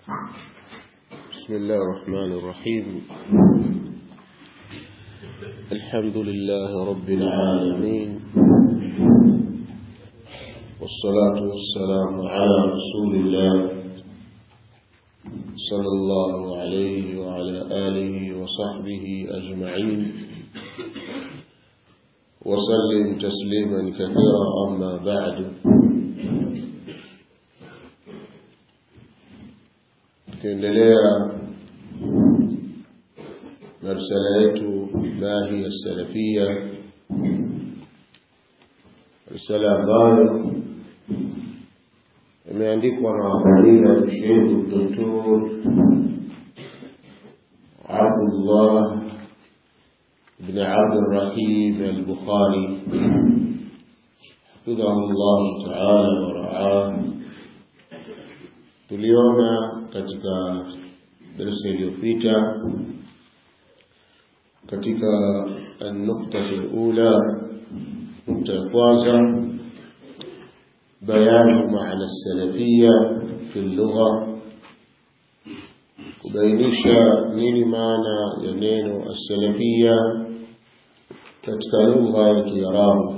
بسم الله الرحمن الرحيم الحمد لله رب العالمين والصلاة والسلام على رسول الله صلى الله عليه وعلى آله وصحبه أجمعين وسلم تسليما كثيرا أما بعد tukiendelea na risala yetu mahi ya salafia risala ambayo imeandikwa na fadila sheikh doktor abdullah بن عبد الرحيم البخاري حفظه الله تعالى ورعاه tuliona katika darasa iliyopita katika nukta ula nukta ya kwanza bayanu maana salafia fi lugha kubainisha nini maana ya neno asalafia katika lugha ya kiarabu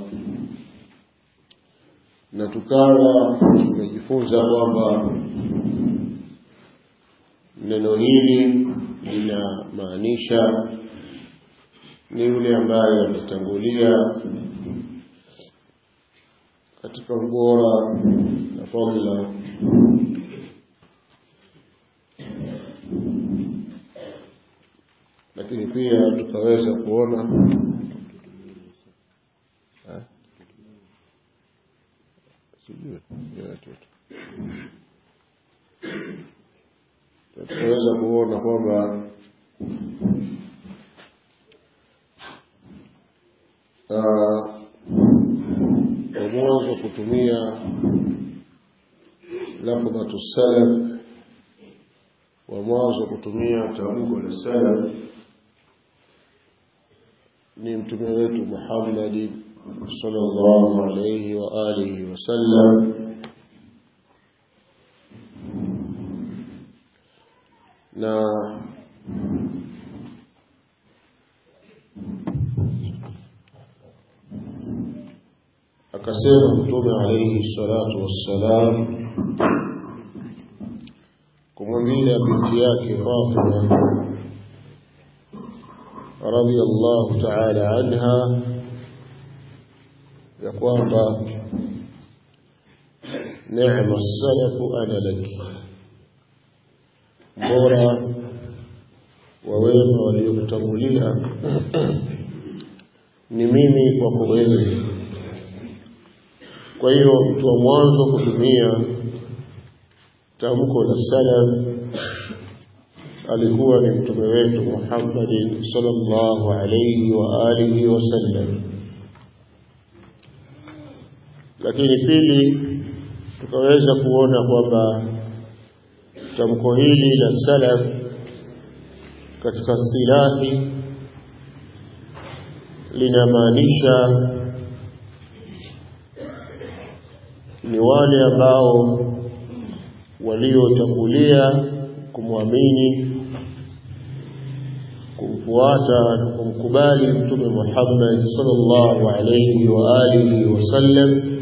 na tukawa tumejifunza kwamba neno hili linamaanisha ni yule ambaye ametangulia katika ubora na fadhila lakini pia tukaweza kuona tunaweza kuona kwamba kwa mwanzo kutumia lafdhatu salaf wa mwanzo kutumia tamko la salaf ni mtume wetu Muhammad sallallahu alayhi wa alihi wasallam na akasema mtume alayhi salatu wassalam kumwambia binti yake Fatima radhiyallahu ta'ala anha ya kwamba neema salafu ana laki bora wa wema waliokutangulia ni mimi kwako wewe kwa hiyo mtu wa mwanzo kutumia tamko la salaf alikuwa ni mtume wetu Muhammad sallallahu alayhi wa alihi wasallam lakini pili tukaweza kuona kwamba tamko hili la salaf katika istilahi linamaanisha ni wale ambao waliotangulia kumwamini kumfuata na kumkubali mtume Muhammad sallallahu alayhi wa alihi wasallam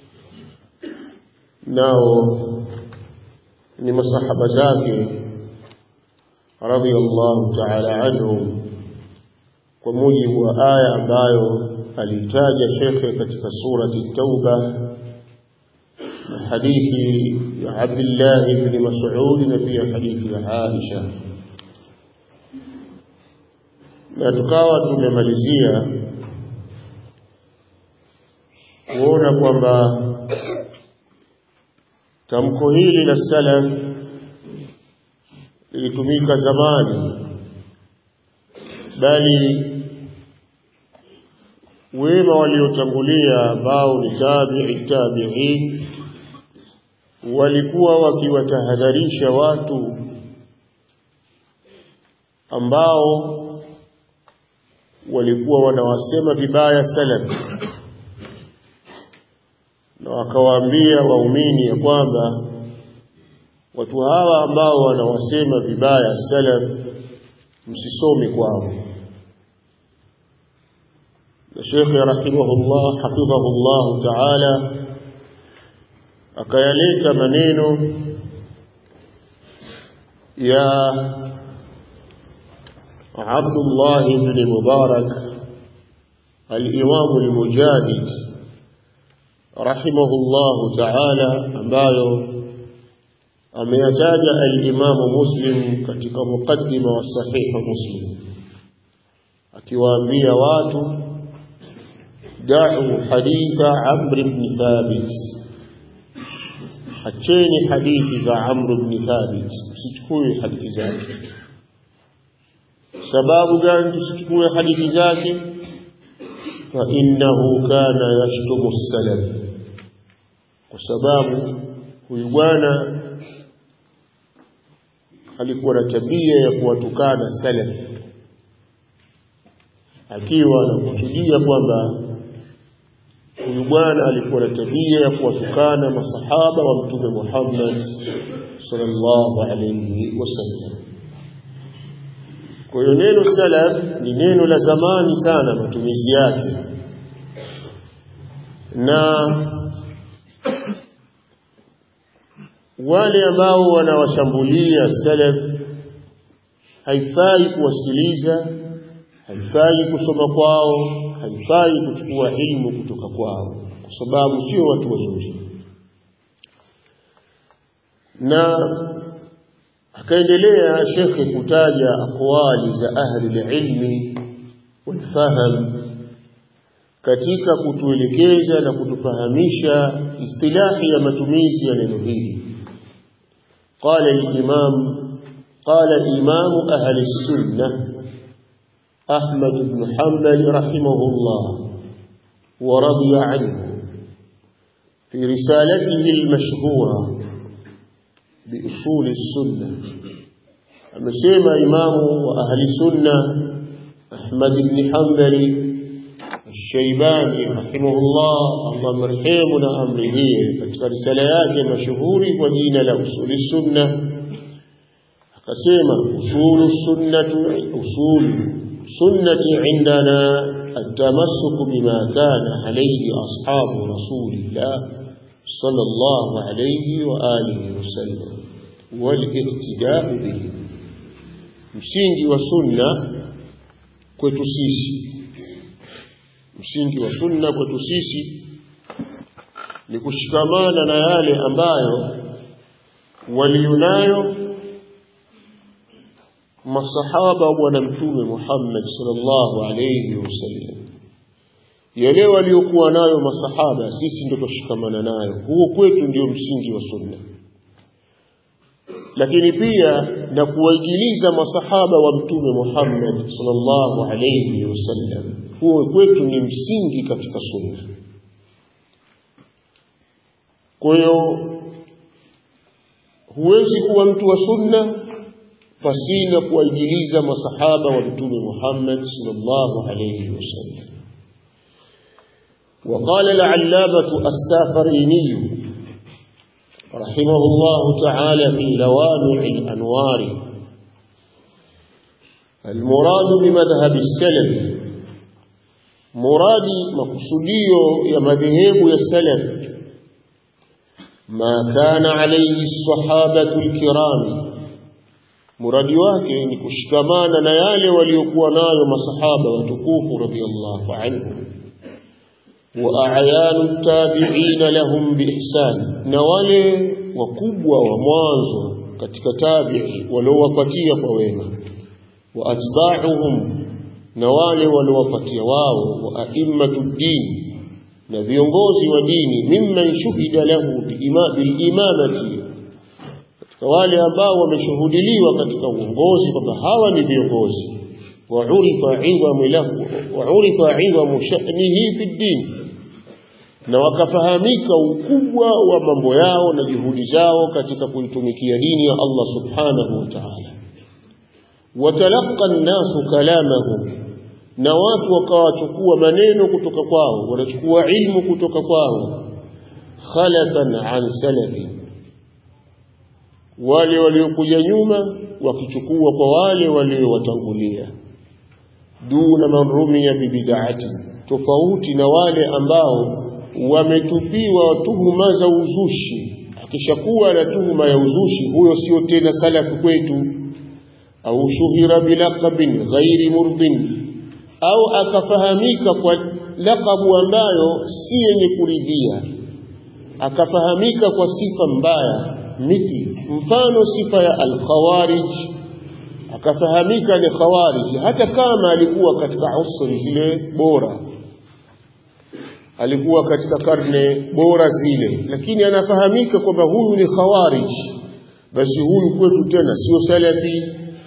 nao ni masahaba zake radhiyallahu ta'ala anhum kwa mujibu wa aya ambayo alitaja shekhe katika surati Tauba na hadithi ya Abdullah ibn Mas'ud na pia hadithi ya Aisha na tukawa tumemalizia kuona kwamba tamko hili la salaf lilitumika zamani bali wema waliotangulia ambao ni tabi'i tabi'in walikuwa wakiwatahadharisha watu ambao walikuwa wanawasema vibaya salaf na wakawaambia waumini ya kwamba watu hawa ambao wanawasema vibaya salaf msisome kwao na Sheikh rahimahullah hafidhahullah ta'ala akayaleta maneno ya Abdullah ibn Mubarak al-Imam al-Mujahid rahimahullah ta'ala ambayo ameyataja al-Imam Muslim katika mukaddima wa sahih Muslim akiwaambia watu da'u haditha Amr ibn Thabit acheni hadithi za Amr ibn Thabit usichukue hadithi zake sababu gani tusichukue hadithi zake fa innahu kana yashtumu salaf kwa sababu huyu bwana alikuwa na tabia ya kuwatukana salaf akiwa anakusudia kwamba huyu bwana alikuwa na tabia ya kuwatukana masahaba wa mtume Muhammad sallallahu alayhi wasallam kwa hiyo neno salaf ni neno la zamani sana matumizi yake na wale ambao wanawashambulia salaf haifai kuwasikiliza haifai kusoma kwao haifai kuchukua ilmu kutoka kwao kwa sababu sio watu wazuri na akaendelea shekhe kutaja aqwali za ahli ilmi walfaham katika kutuelekeza na kutufahamisha istilahi ya matumizi ya neno hili قال الإمام قال إمام أهل السنة أحمد بن حنبل رحمه الله ورضي عنه في رسالته المشهورة بأصول السنة أمسيما إمام وأهل السنة أحمد بن حنبل الشيباني رحمه الله الله مرحمنا أمره katika risala yake mashuhuri kwa jina la usuli sunna akasema usulu sunnatu usulu sunnati indana التمسك بما كان عليه أصحاب رسول الله صلى الله عليه وآله وسلم والاهتداء به msingi wa sunna kwetu sisi msingi wa sunna kwetu sisi ni kushikamana na yale ambayo walionayo masahaba wa bwana mtume Muhammad sallallahu alayhi wasallam yale waliokuwa nayo masahaba sisi ndio tushikamana nayo huo kwetu ndio msingi wa sunna lakini pia na kuwaigiliza masahaba wa mtume Muhammad sallallahu alayhi wasallam huo kwetu ni msingi katika sunna kwa hiyo huwezi kuwa mtu wa sunna pasina kuwaigiliza masahaba wa mtume Muhammad sallallahu alayhi wasallam وقال العلامة السافريني رحمه الله تعالى في لوامع الأنوار المراد بمذهب السلف مرادي مقصوديو يا مذهب يا السلف ما كان عليه الصحابة الكرام muradi wake ni kushikamana na yale waliokuwa nayo masahaba watukufu radhiallahu anhum wa a'yanu tabi'ina lahum biihsan na wale wakubwa wa mwanzo katika tabi'i waliowapatia kwa wema wa atba'uhum na wale waliowapatia wao wa a'immatu din na viongozi wa dini mimman shuhida lahu bilimamati katika wale ambao wameshuhudiliwa katika uongozi kwamba hawa ni viongozi waurifa idhamu lahu waurifa idhamu sha'nihi fi din na wakafahamika ukubwa wa mambo yao na juhudi zao katika kuitumikia dini ya Allah subhanahu wa ta'ala watalaqa an-nasu kalamahum na watu wakawachukua maneno kutoka kwao wanachukua ilmu kutoka kwao khalafan an salafi wale waliokuja nyuma wakichukua kwa wale waliowatangulia duna man rumiya bibid'ati tofauti na wale ambao wametupiwa tuhuma za uzushi akishakuwa na tuhuma ya uzushi huyo sio tena salafi kwetu au shuhira bilaqabin ghairi murdin au akafahamika kwa lakabu ambayo si yenye kuridhia akafahamika kwa sifa mbaya mithli mfano sifa ya alkhawarij akafahamika ni khawarij hata kama alikuwa katika usri zile bora alikuwa katika karne bora zile lakini anafahamika kwamba huyu ni khawarij basi huyu kwetu tena sio salafi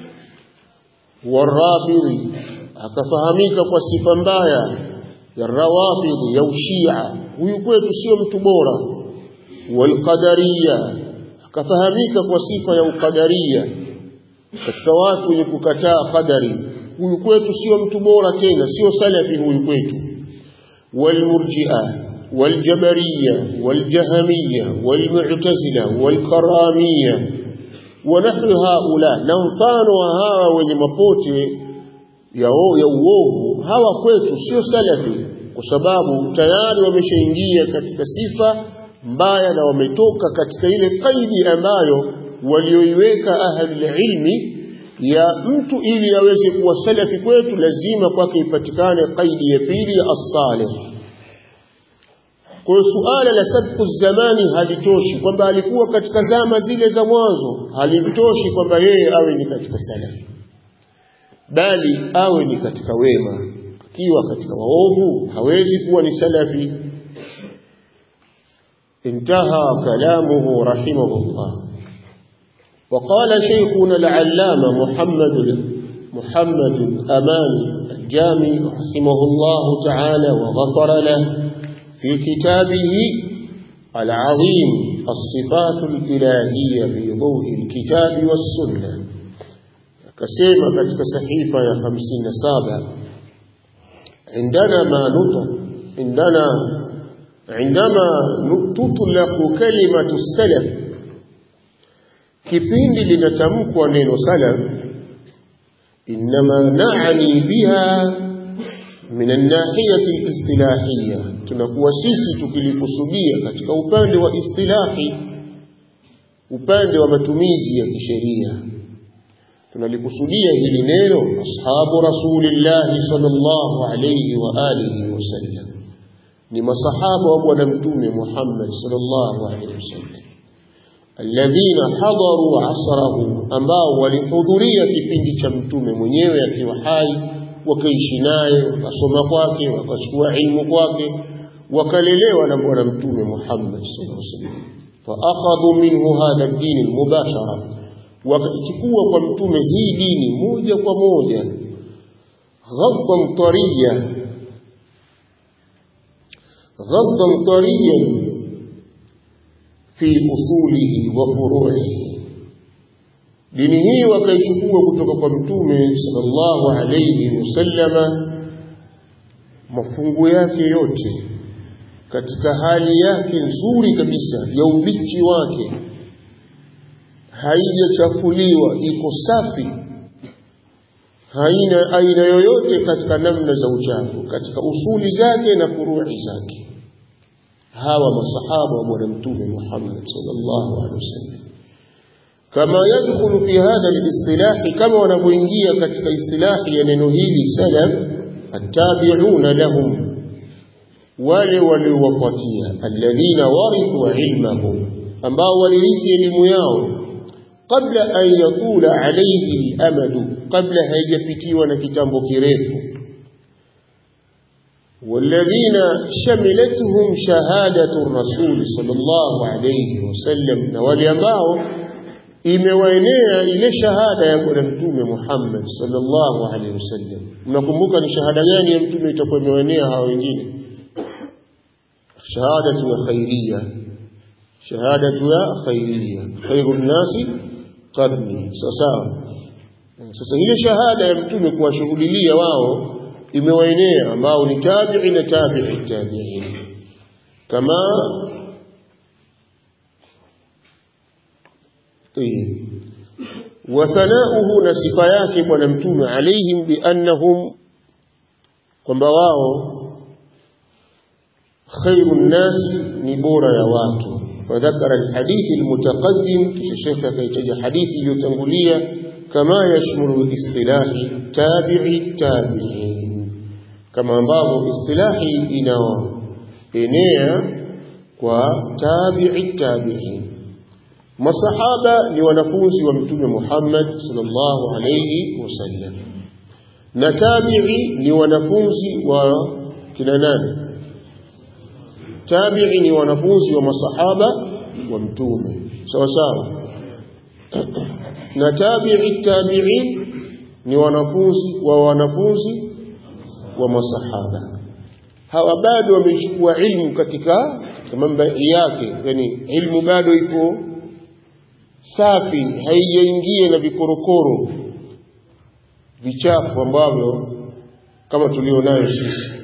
warafidhi akafahamika kwa sifa mbaya ya rawafidhi ya ushia huyu kwetu sio mtu bora walqadariya akafahamika kwa sifa ya ukadaria katika watu wenye kukataa qadari huyu kwetu sio mtu bora tena sio salafi huyu kwetu walmurji'a والجبرية والجهمية والمعتزلة والكرامية ونحن هؤلاء نمفان وهاwa wenye mapote ya ya uovu hawa kwetu sio salafi kwa sababu tayari wameshaingia katika sifa mbaya na wametoka katika ile kaidi ambayo walioiweka ahli ilmi ya mtu ili aweze kuwa salafi kwetu lazima kwake ipatikane kaidi ya pili ya as-salih kwa hiyo suala la sabku zamani halitoshi kwamba alikuwa katika zama zile za mwanzo halimtoshi kwamba yeye awe ni katika salafi bali awe ni katika wema akiwa katika waovu hawezi kuwa ni salafi انتهى كلامه رحمه الله وقال شيخنا العلامة محمد محمد الأمان الجامي رحمه الله تعالى وغفر له في كتابه العظيم الصفات الإلهية في ضوء الكتاب والسنة كسيما كتك صحيفة يا خمسين سابع عندنا ما نطق عندنا عندما تطلق كلمة السلف kipindi linatamkwa neno salaf inma naani biha min an-nahiyati al-istilahiyya tunakuwa sisi tukilikusudia katika upande wa istilahi upande wa matumizi ya kisheria tunalikusudia hili neno ashabu rasulillahi sallallahu alayhi wa alihi wasallam ni masahaba wa bwana mtume Muhammad sallallahu alayhi wasallam alladhina hadaru asrahu ambao walihudhuria kipindi cha mtume mwenyewe akiwa hai wakaishi naye wakasoma kwake wakachukua ilmu kwake wakalelewa na bwana mtume Muhammad sallallahu alaihi wasallam faakhadhu minhu hadha ad-din al-mubashara wakachukua kwa mtume hii dini moja kwa moja ghadban tariya ghadban tariyan fi usulihi wa furu'ihi dini hii wakaichukua kutoka kwa mtume sallallahu alayhi wasallama mafungu yake yote katika hali yake nzuri kabisa ya ubichi wake haijachafuliwa iko safi haina aina yoyote katika namna za uchafu katika usuli zake na furu'i zake hawa masahaba wa bwana mtume Muhammad sallallahu alaihi wasallam kama yadkhulu fi hadha al-istilah kama wanavyoingia katika istilahi ya neno hili salaf attabi'una lahum wale waliowafuatia alladhina warithu ilmahum ambao walirithi elimu yao kabla an yatula alayhi al-amadu kabla haijapitiwa na kitambo kirefu والذين شملتهم شهادة الرسول صلى الله عليه وسلم نوالي ambao imewaenea ile shahada ya bwana mtume Muhammad sallallahu alaihi wasallam mnakumbuka ni shahada gani ya mtume itakuwa imewaenea hawa wengine shahadatu ya khairia shahadatu ya khairia khairun nasi qarni sasa sasa ile shahada ya mtume kuwashughulilia wao imewaenea ambao ni tabi'i na tabi'i tabi'in kama طيب وثناؤه نصف yake bwana mtume alaihim biannahum kwamba wao khairu nnasi ni bora ya watu فذكر الحديث المتقدم كشيخ كيتجي حديث يتنقلية كما يشمل اصطلاح تابع التابعين كما ambavyo istilahi inaenea kwa tabi'i tabi'in masahaba ni wanafunzi wa mtume Muhammad sallallahu alayhi wasallam na tabi'i ni wanafunzi wa kina nani tabi'i ni wanafunzi wa masahaba wa mtume sawa sawa na tabi'i tabi'in ni wanafunzi wa wanafunzi wa masahaba hawa bado wamechukua ilmu katika mambo yake yani ilmu bado iko safi haijaingia na vikorokoro vichafu ambavyo kama tulionayo sisi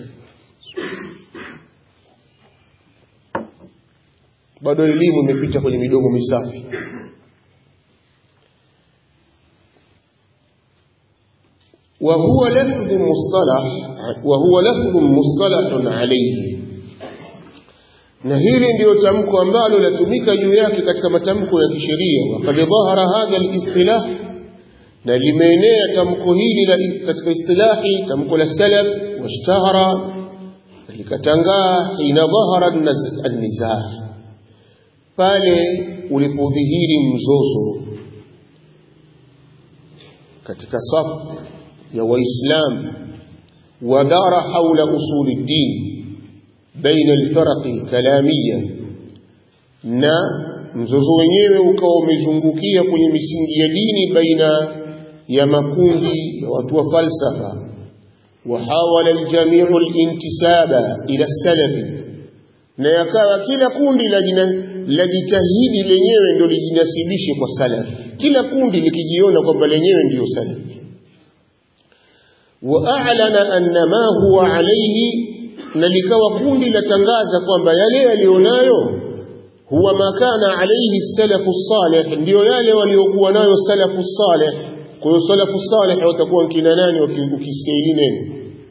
bado elimu imepita kwenye midomo misafi وهو لفظ مصطلح وهو لفظ مصطلح عليه na hili ndiyo tamko ambalo latumika juu yake katika matamko ya kisheria waqad dhahara hadha alistilah na limeenea tamko hili la katika istilahi tamko la salaf washtahara likatangaa hina dhahara an-nizah pale ulipodhihiri mzozo katika safu ya waislamu wadhara haula usuli din baina alfaraqi alkalamia na mzozo wenyewe ukawa umezungukia kwenye misingi ya dini baina ya makundi ya watu wa falsafa وحاول الجميع الانتساب إلى السلف na yakawa kila kundi lajitahidi lenyewe ndio lijinasibishe kwa salaf kila kundi likijiona kwamba lenyewe ndiyo salaf waa'lana anna ma huwa alayhi na likawa kundi latangaza kwamba yale yalionayo huwa makana alayhi salafu salih ndiyo yale waliokuwa nayo salafu salih kwa hiyo salafu salih watakuwa kina nani ukisikia hili neno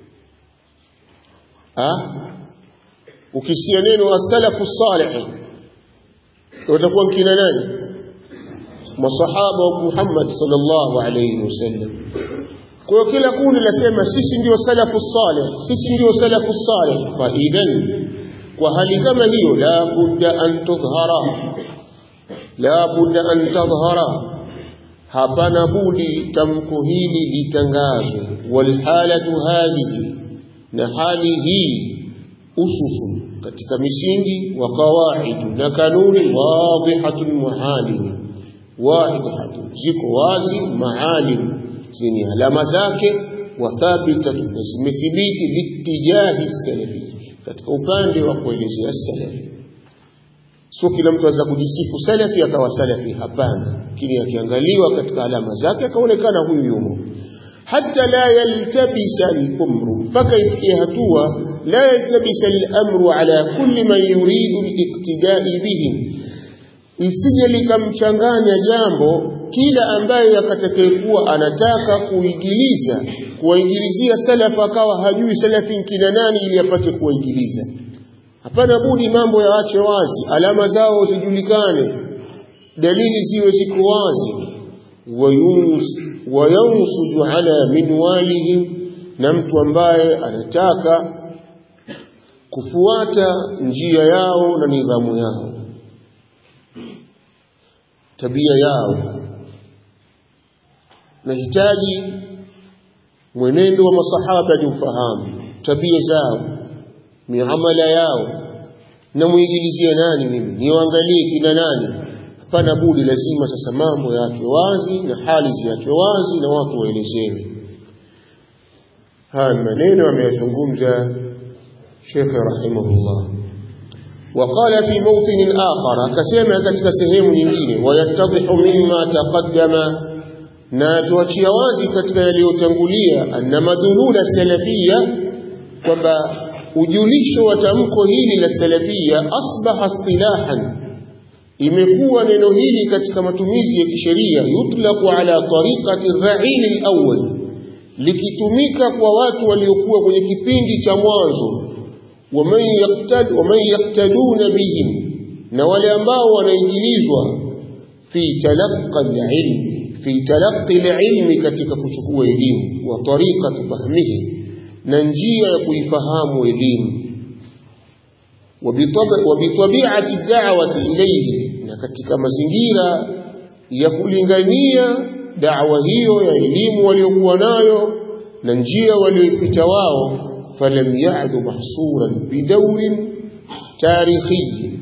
ah ukisikia neno as-salafu salih watakuwa kina nani masahaba wa Muhammad sallallahu alayhi wasallam kwa hiyo kila kundi lasema sisi ndio salafu salih sisi ndio salafu salih fa idhan kwa hali kama hiyo la budda an tudhhara la budda an tadhhara hapana budi tamko hili litangazwe walhalatu hadhihi na hali hii ususun katika misingi wa qawaidu na kanuni wadhihatun mualim wadhihatun ziko wazi maalim zenye alama zake wa thabitatun zimethibiti litijahi salafi katika upande wa kuelezea salafi sio kila mtu anaweza kujisifu salafi akawa salafi hapana lakini akiangaliwa katika alama zake akaonekana huyu yumo hata la yaltabisa al-umru mpaka ifikie hatua la yaltabisa al-amru ala kulli man yuridu al-iqtida'i bihim isije likamchanganya jambo kila ambaye akatakayekuwa anataka kuigiliza kuwaingilizia salafu akawa hajui salafi kina nani ili apate kuwaingiliza hapana budi mambo yaache wazi alama zao zijulikane dalili ziwe ziko wazi wayunsuju ala minwalihim na mtu ambaye anataka kufuata njia yao na nidhamu yao tabia yao nahitaji mwenendo wa masahaba ni ufahamu tabia zao miamala yao na muingilizie nani mimi niwaangalie kina nani hapana budi lazima sasa mambo yaachwe wazi na hali ziachwe wazi na watu waelezewe haya maneno ameyazungumza shekhe rahimahullah وقال في موطن آخر كسيما كتك سهيم nyingine ويتضح مما تقدم na tuachia wazi katika yaliyotangulia anna madhulula salafia kwamba ujulisho wa tamko hili la salafia asbaha istilahan imekuwa neno hili katika matumizi ya kisheria yutlaqu ala tariqati ra'il al-awwal likitumika kwa watu waliokuwa kwenye kipindi cha mwanzo waman yaqtad waman yaqtaduna bihim na wale ambao wanaingilizwa fi talaqqa al-ilm fi talaqqi al-ilmi katika kuchukua elimu wa tariqati fahmihi na njia ya kuifahamu elimu wabitabiati da'wati ilayhi na katika mazingira ya kulingania da'wa hiyo ya elimu waliokuwa nayo na njia walioipita wao falam ya'du mahsuran bidawrin tarikhi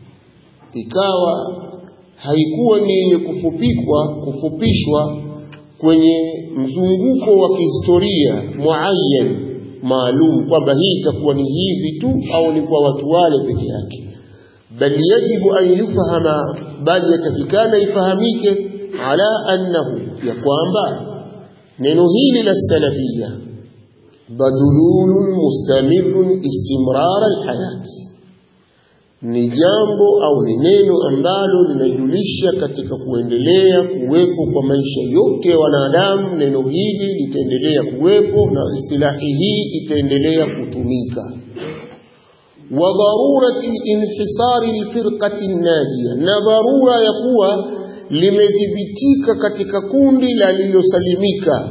ikawa haikuwa ni yenye kufupikwa kufupishwa kwenye mzunguko wa kihistoria muayyan maalum kwamba hii itakuwa ni hivi tu au ni kwa watu wale peke yake bal yajibu an yufahama bali yatakikana ifahamike ala annahu ya kwamba neno hili la salafia badululun mustamirun istimrar alhayat ni jambo au ni neno ambalo linajulisha katika kuendelea kuwepo kwa maisha yote ya wanadamu. Neno hili litaendelea kuwepo na istilahi hii itaendelea kutumika. wa dharurati inhisari lfirqati najia, na dharura ya kuwa limedhibitika katika kundi la lililosalimika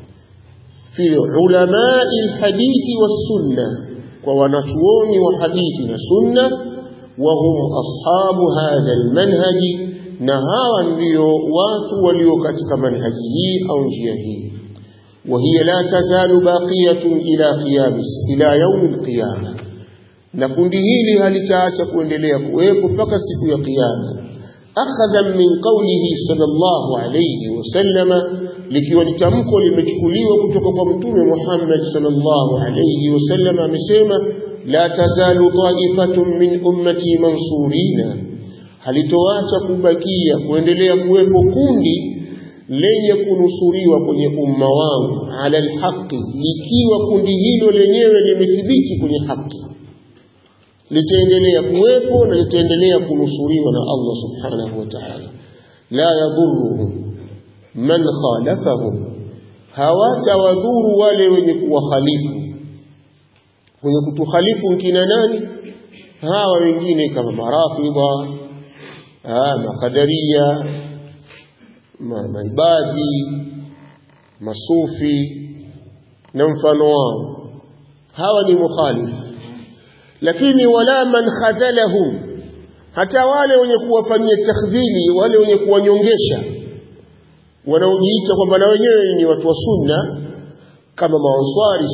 fi ulamai lhadithi wassunna, kwa wanachuoni wa hadithi na sunna وهم أصحاب هذا المنهج نهارا ndio watu walio katika manhaji hii au njia hii وهي لا تزال باقية إلى قيام إلى يوم القيامة na kundi hili halitaacha kuendelea kuwepo mpaka siku ya kiyama akhadhan min qawlihi sallallahu alayhi wasallama likiwa ni tamko limechukuliwa kutoka kwa mtume Muhammad sallallahu alayhi wasallam amesema la tazalu ta'ifatun min ummati mansurina halitoacha kubakia kuendelea kuwepo kundi lenye kunusuriwa kwenye umma wangu ala alhaqi likiwa kundi hilo lenyewe limethibiti kwenye haki litaendelea kuwepo na litaendelea kunusuriwa na Allah subhanahu wa ta'ala la yadhurruhum man khalafahum hawatawadhuru wale wenye kuwakhalifu wenye kutukhalifu nkina nani hawa wengine kama marafidha makadaria ma, maibadhi masufi na mfano wao hawa ni mukhalifu lakini wala man khadhalahum hata wale wenye kuwafanyia takdhili wale wenye kuwanyongesha wanaojiita kwamba na wenyewe ni watu wa sunna kama maanswari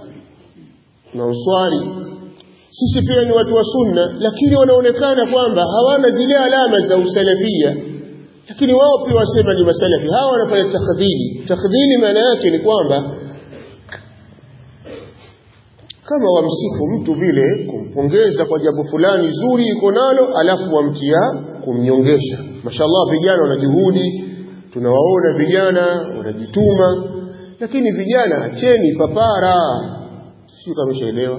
maanswari sisi pia ni watu wa sunna lakini wanaonekana kwamba hawana zile alama za usalafia lakini wao pia wasema ni masalafi hawa wanafanya takdhili takdhili maana yake ni kwamba kama wamsifu mtu vile kumpongeza kwa jambo fulani zuri iko nalo alafu wamtia kumnyongesha mashallah vijana wana juhudi tunawaona vijana wanajituma lakini vijana acheni papara sio kama umeshaelewa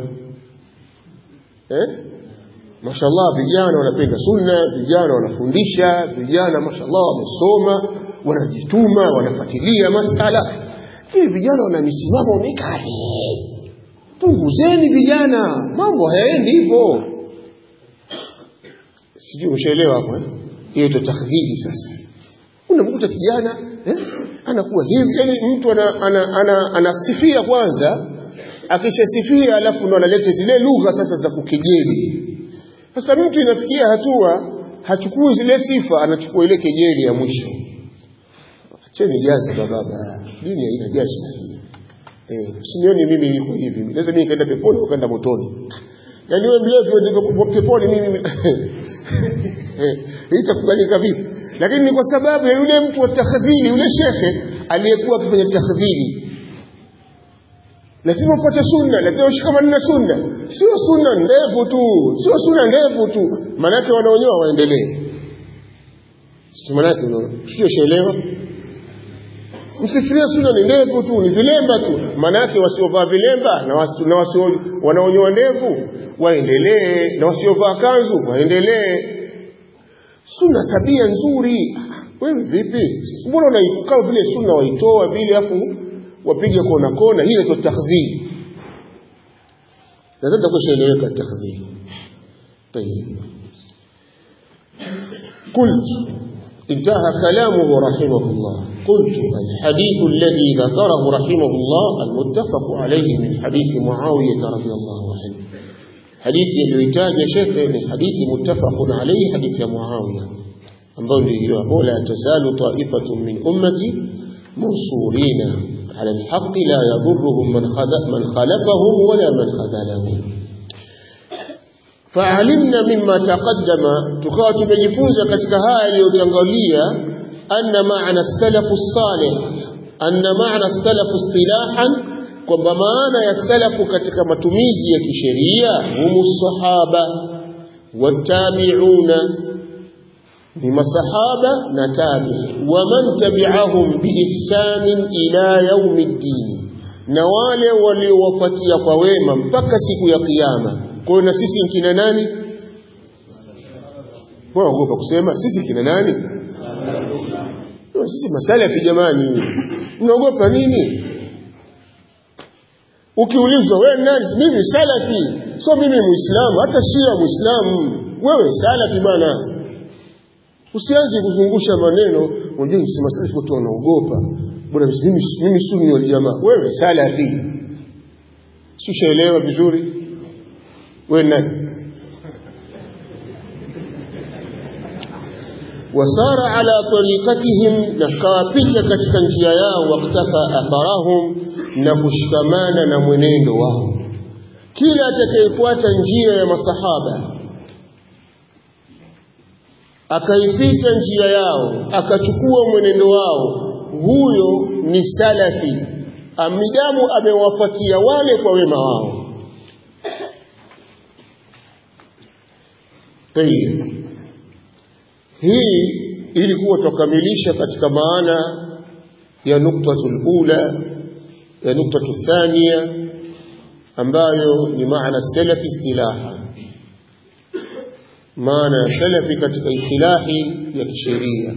eh mashallah vijana wanapenda sunna vijana wanafundisha vijana mashallah wamesoma wanajituma wanafuatilia masala lakini vijana wana misimamo mikali punguzeni vijana mambo hayaendi hivyo sijui umeshaelewa hapo eh hiyo ndio takdhiri sasa unamkuta kijana eh anakuwa hivi yani mtu ana, ana, ana, anasifia kwanza akishasifia alafu ndo analeta zile lugha sasa za kukejeli sasa mtu inafikia hatua hachukui zile sifa anachukua ile kejeli ya mwisho acheni jazi baba dini haina jazi na hii Eh, usinioni mimi niko hivi. Naweza mimi kaenda peponi ukaenda motoni. Yaani wewe mlevi ndio peponi mimi. Eh, itakubalika vipi? Lakini ni kwa sababu ya yule mtu wa takhdhili, yule shekhe aliyekuwa akifanya takhdhili. Lazima ufuate sunna, lazima ushikamane na sunna. Sio sunna ndefu tu, sio sunna ndefu tu. Maanake wanaonyoa waendelee. Sio maanake sio shaelewa? msifirie sunna ni ndevu tu ni vilemba tu manake wasiovaa vilemba na wasi, na wasio wanaonyoa ndevu waendelee na wasiovaa kanzu waendelee sunna tabia nzuri wewe vipi mbona unaikao vile sunna waitoa vile afu wapiga kona kona hii inaitwa takdhib nadhani takushaeleweka takdhib طيب قلت انتهى كلامه رحمه الله قلت الحديث الذي ذكره رحمه الله المتفق عليه من حديث معاوية رضي الله عنه حديث يلويتاج يا شيخ حديث متفق عليه حديث معاوية ambao ndio la tazalu ta'ifatun min ummati mansurina ala alhaq la yadhurruhum man khada man khalafahum wala man khadalahum fa'alimna mimma taqaddama tukawa tumejifunza katika haya yaliyotangulia anna ma'na as-salaf as-salih anna ma'na as-salaf istilahan kwamba maana ya salafu katika matumizi ya kisheria humu sahaba watabi'una ni masahaba na tabi waman tabi'ahum biihsanin ila yaumiddin na wale waliowafuatia kwa wema mpaka siku ya kiyama kwa hiyo na sisi kina nani waogopa kusema sisi kina nani sisi masalafi jamani mnaogopa nini ukiulizwa wewe nani mimi salafi so mimi muislamu hata shia muislamu wewe salafi bwana usianze kuzungusha maneno unajua nikisema salafi watu wanaogopa bwana mimi mimi sunni wal jamaa wewe salafi sishaelewa vizuri wewe nani wasara ala tariqatihim na kawapita katika njia yao waktafa atharahum na kushikamana na mwenendo wao kila atakayefuata njia ya masahaba akaipita njia yao akachukua mwenendo wao huyo ni salafi amidamu amewafuatia wale kwa wema wao Tayeb. hii ilikuwa tukamilisha katika maana ya nuktatul ula ya nuktatu thania ambayo ni maana salafi istilaha maana ya salafi katika istilahi ya kisheria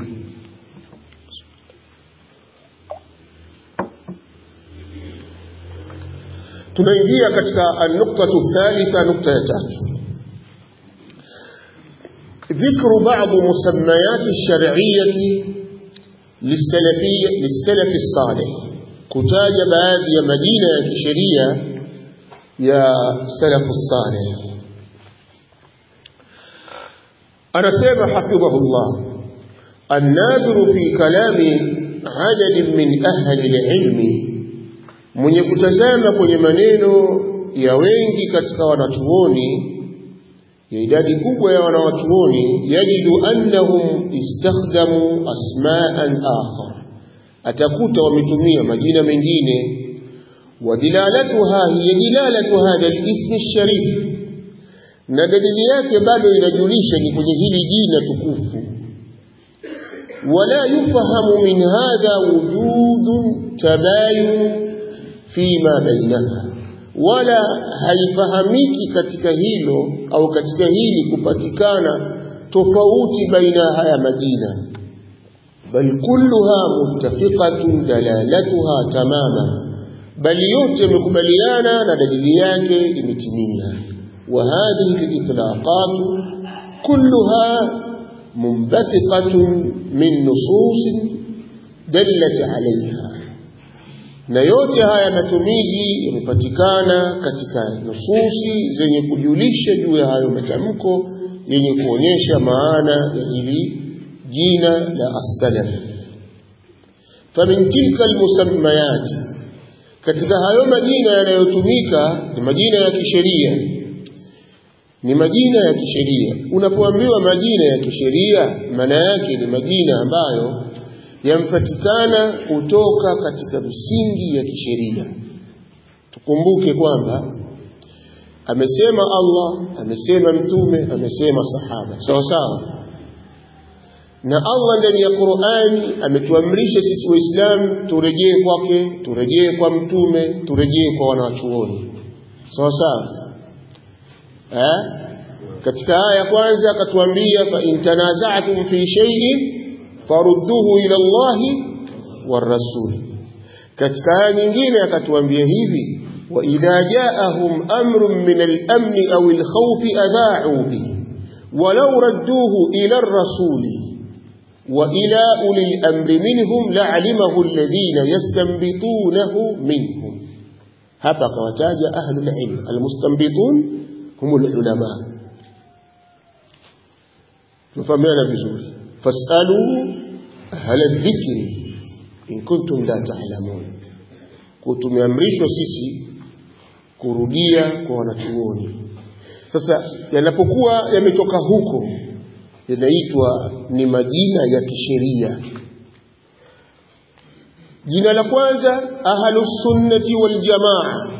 tunaingia katika an-nuktatu thalitha nukta ya tatu ذكر بعض مسميات الشرعية للسلفية للسلف الصالح كتاج بعض يا مدينة يا كشرية يا سلف الصالح أنا سيما حفظه الله الناظر في كلام عدد من أهل العلم من يكتزام kwenye maneno ya wengi katika wanachuoni ya idadi kubwa ya wanawachuoni yajidu annahum istakhdamu asma'an akhar atakuta wametumia majina mengine ودلالتها هي دلالة هذا الاسم الشريف na dalili yake bado inajulisha ni kwenye hili jina tukufu wala yufahamu min hadha wujudun tabayun fima bainaha wala haifahamiki katika hilo au katika hili kupatikana tofauti baina haya majina bal kulluha muttafiqatun dalalatuha tamama bali yote yamekubaliana na dalili yake imetimia wa hadhihi al-itlaqat kulluha munbathiqatun min nusus dallat alayha na yote haya matumizi yamepatikana katika nususi zenye kujulisha juu ya hayo matamko yenye kuonyesha maana ya hili jina la as-salaf famin tilka almusammayat katika hayo majina yanayotumika ni majina ya kisheria ni majina ya kisheria unapoambiwa majina ya kisheria maana yake ni majina ambayo yampatikana kutoka katika misingi ya kisheria tukumbuke kwamba amesema Allah amesema mtume amesema sahaba sawa sawa na Allah ndani ya Qur'ani ametuamrisha sisi waislamu turejee kwake turejee kwa mtume turejee kwa wanachuoni sawa sawa eh katika aya ya kwanza akatuambia fa in tanaza'tum fi shay'in farudduhu ila Allahi war rasul katika aya nyingine akatuambia hivi wa idha ja'ahum amrun min al-amn aw al-khawf adha'u bihi walau radduhu ila ar-rasul wa ila uli al-amri minhum la'alimahu alladhina yastanbitunahu minhum hapa akawataja ahlul ilm almustanbitun humul ulama tufahamiana vizuri fasalu ahla dhikri in kuntum la ta'lamun kwa tumeamrishwa sisi kurudia kwa wanachuoni sasa yanapokuwa yametoka huko yanaitwa ni majina ya kisheria jina la kwanza ahlus sunnati wal jamaa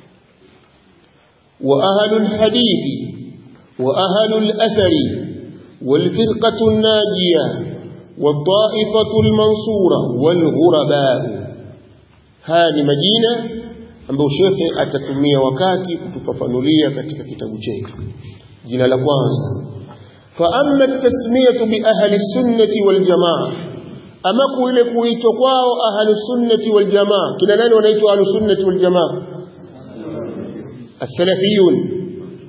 wa ahlul hadithi wa ahlul athari wal firqatu najiya والطائفة المنصورة والغرباء haya ni majina ambayo shekhe atatumia wakati kutufafanulia katika kitabu chetu jina la kwanza fa amma tasmiyatu bi ahli sunnati wal jamaa ama kuile kuitwa kwao ahli sunnati wal jamaa kina nani wanaitwa ahli sunnati wal jamaa as-salafiyun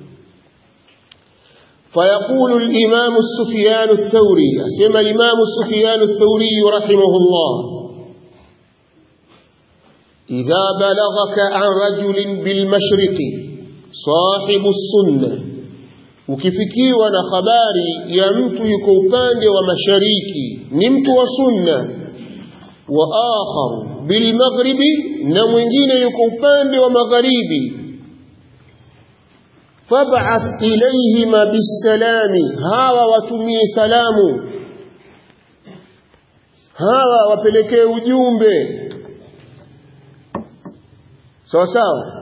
فيقول الإمام السفيان الثوري أسمى الإمام السفيان الثوري رحمه الله إذا بلغك عن رجل بالمشرق صاحب السنة ukifikiwa na habari ya mtu yuko upande wa mashariki ni mtu wa sunna wa akhar bilmaghribi na mwingine yuko upande wa magharibi fab'ath ilayhima bisalami hawa watumie salamu hawa wapelekee ujumbe sawa sawa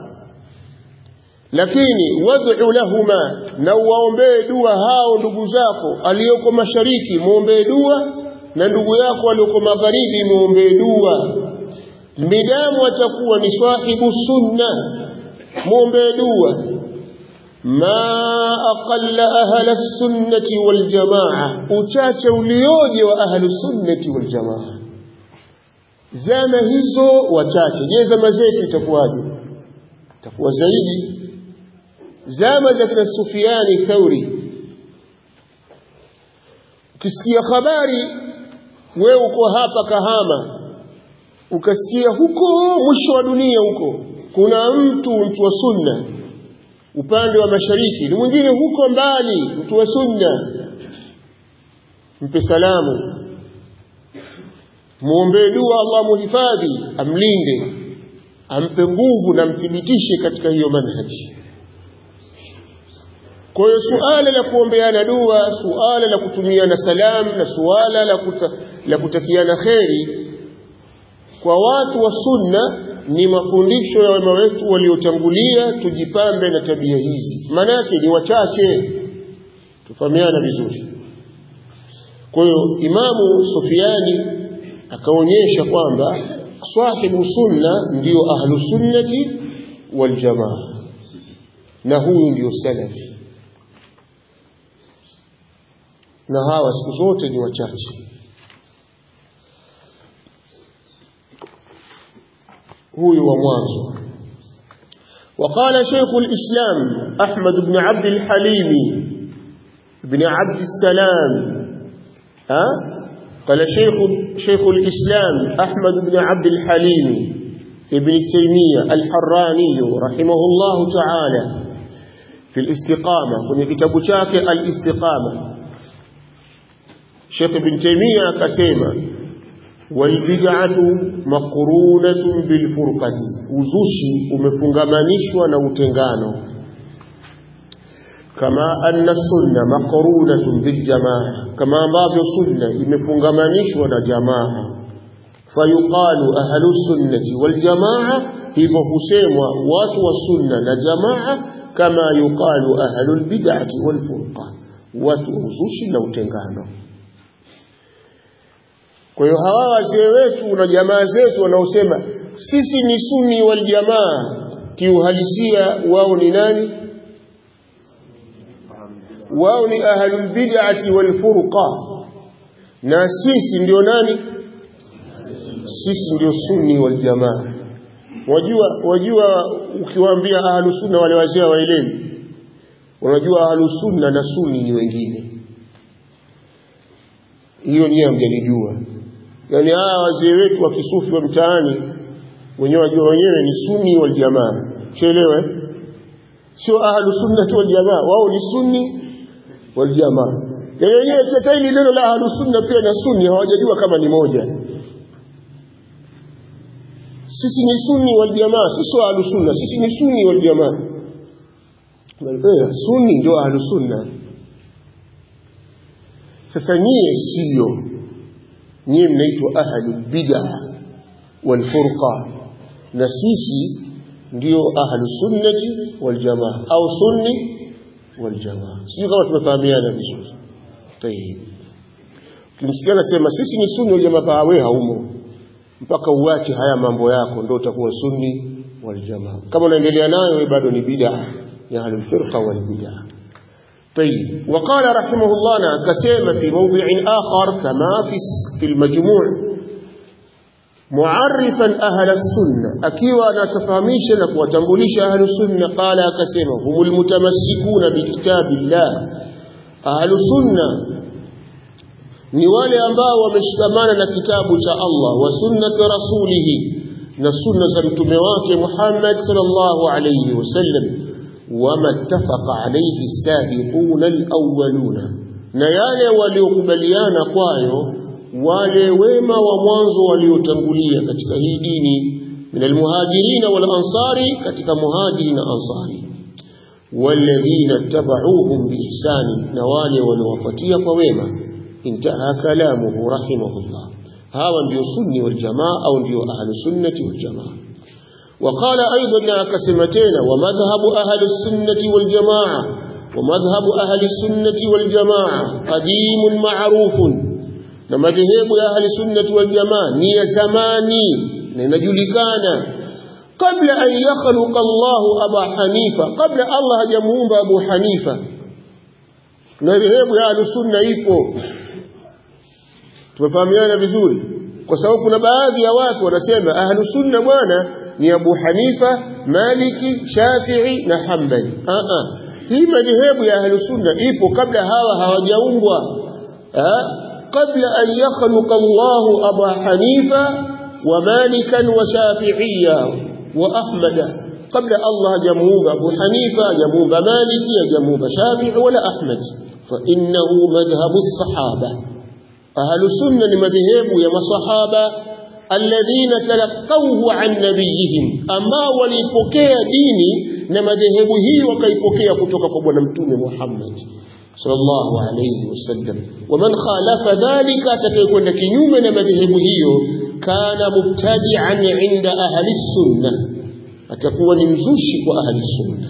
lakini wad'u lahuma na uwaombee dua hao ndugu zako aliyoko mashariki muombee dua na ndugu yako aliyoko magharibi muombee dua midamu atakuwa ni sahibu sunna muombee dua ma aqalla ahla sunnati wal jamaa uchache ulioje wa ahlu sunnati wal jamaa zama hizo wachache je zama zetu itakuwaje itakuwa zaidi zama za kina Sufiani Thauri ukisikia habari wewe uko hapa Kahama ukasikia huko mwisho wa dunia huko kuna mtu mtu wa sunna upande wa mashariki ni mwingine huko mbali mtu wa sunna mpe salamu muombee dua Allah muhifadhi amlinde ampe nguvu na mthibitishe katika hiyo manhaji kwa hiyo suala la kuombeana dua suala la kutumiana salam na suala la, kuta, la kutakiana kheri kwa watu wa sunna ni mafundisho ya wema wetu waliotangulia tujipambe na tabia hizi manake ni wachache tufahamiana vizuri kwa hiyo imamu Sufiani akaonyesha kwamba sahibu sunna ndiyo ahlu sunnati wal jamaa na huyu ndiyo salafi na hawa siku zote ni wachache huyu wa mwanzo وقال شيخ الإسلام أحمد بن عبد الحليم بن عبد السلام أه؟ قال شيخ شيخ الإسلام أحمد بن عبد الحليم ابن تيمية الحراني رحمه الله تعالى في الاستقامة كن كتاب شاك الاستقامة شيخ ابن تيمية كسيما والبدعة مقرونة بالفرقة uzushi umefungamanishwa na utengano kama anna sunna maqrunatun bil jamaa kama ambavyo sunna imefungamanishwa na jamaa fayuqalu ahlu sunnati wal jamaa hivyo husemwa watu wa sunna na jamaa kama yuqalu ahlu al bid'ati wal furqa watu wa uzushi na utengano kwa hiyo hawa wazee wetu na jamaa zetu wanaosema sisi ni sunni wal jamaa kiuhalisia wao ni nani wao ni ahlul bid'ati wal furqa na sisi ndio nani sisi ndio sunni wal jamaa wajua wajua ukiwaambia ahlus sunna wale wazee waelewi unajua ahlus sunna na sunni ni wengine hiyo nyie hamjalijua yani hawa wazee wetu wa kisufi wa mtaani wenyewe wajua wenyewe ni sunni wal jamaa chelewe sio ahlu sunnati wal jamaa wao ni sunni wal jamaa yani wenyewe hata hili neno la ahlu sunna pia na sunni hawajajua kama ni moja sisi ni sunni wal jamaa sisi ahlu sunna sisi ni sunni wal jamaa sunni ndio ahlu sunna sasa nyie sio nyie mnaitwa ahlu bid'a wal furqa na sisi ndio ahlu sunnati wal jamaa au sunni wal jamaa sio kama tumefahamiana vizuri tayeb kimsikia nasema sisi ni sunni wal jamaa pawe haumo mpaka uache haya mambo yako ndio utakuwa sunni wal jamaa kama unaendelea nayo wewe bado ni bid'a ya ahlu firqa wal bid'a طيب وقال رحمه الله كسيما في موضع آخر كما في في المجموع معرفا أهل السنة أكيوا نتفهميش لك وتنبليش أهل السنة قال كسيما هم المتمسكون بكتاب الله أهل السنة ni wale ambao wameshikamana na kitabu cha Allah wa sunnati rasulihi na sunna za mtume wake Muhammad sallallahu alayhi wasallam wama ittafaqa alayhi sabiquna alawwaluna na yale waliokubaliana kwayo wale wema wa mwanzo waliotangulia katika hii dini min almuhajirina wal ansari katika muhajiri na ansari walladhina tabauhum biihsani na wale waliowafuatia kwa wema intaha kalamuhu rahimahullah hawa ndio sunni wal jamaa au ndio ahlu sunnati wal jamaa وقال أيضا كسمتين ومذهب أهل السنة والجماعة ومذهب أهل السنة والجماعة قديم معروف نمذهب أهل السنة والجماعة ني زماني لنجلكانا قبل أن يخلق الله أبا حنيفة قبل الله جمعون أبو حنيفة نذهب أهل السنة إيكو tumefahamiana vizuri kwa sababu kuna baadhi ya watu wanasema ahlu sunna bwana ni Abu Hanifa, Maliki, Shafi'i na Hanbali. Ah ah. Hii madhehebu ya ahlu sunna ipo kabla hawa hawajaumbwa. Ah, kabla an yakhluqa Allah Abu Hanifa wa Malikan wa Shafi'iyya wa Ahmada. قبل الله جمهور أبو حنيفة جمهور مالك جمهور شافعي ولا أحمد فإنه مذهب الصحابة أهل السنة مذهب يا صحابة alladhina talaqawhu an nabiyihim ama walipokea dini na madhehebu hii wakaipokea kutoka kwa bwana mtume Muhammad sallallahu alayhi wasallam waman khalafa dhalika atakayekwenda kinyume na madhehebu hiyo kana mubtadi'an inda ahli sunna atakuwa ni mzushi kwa ahli sunna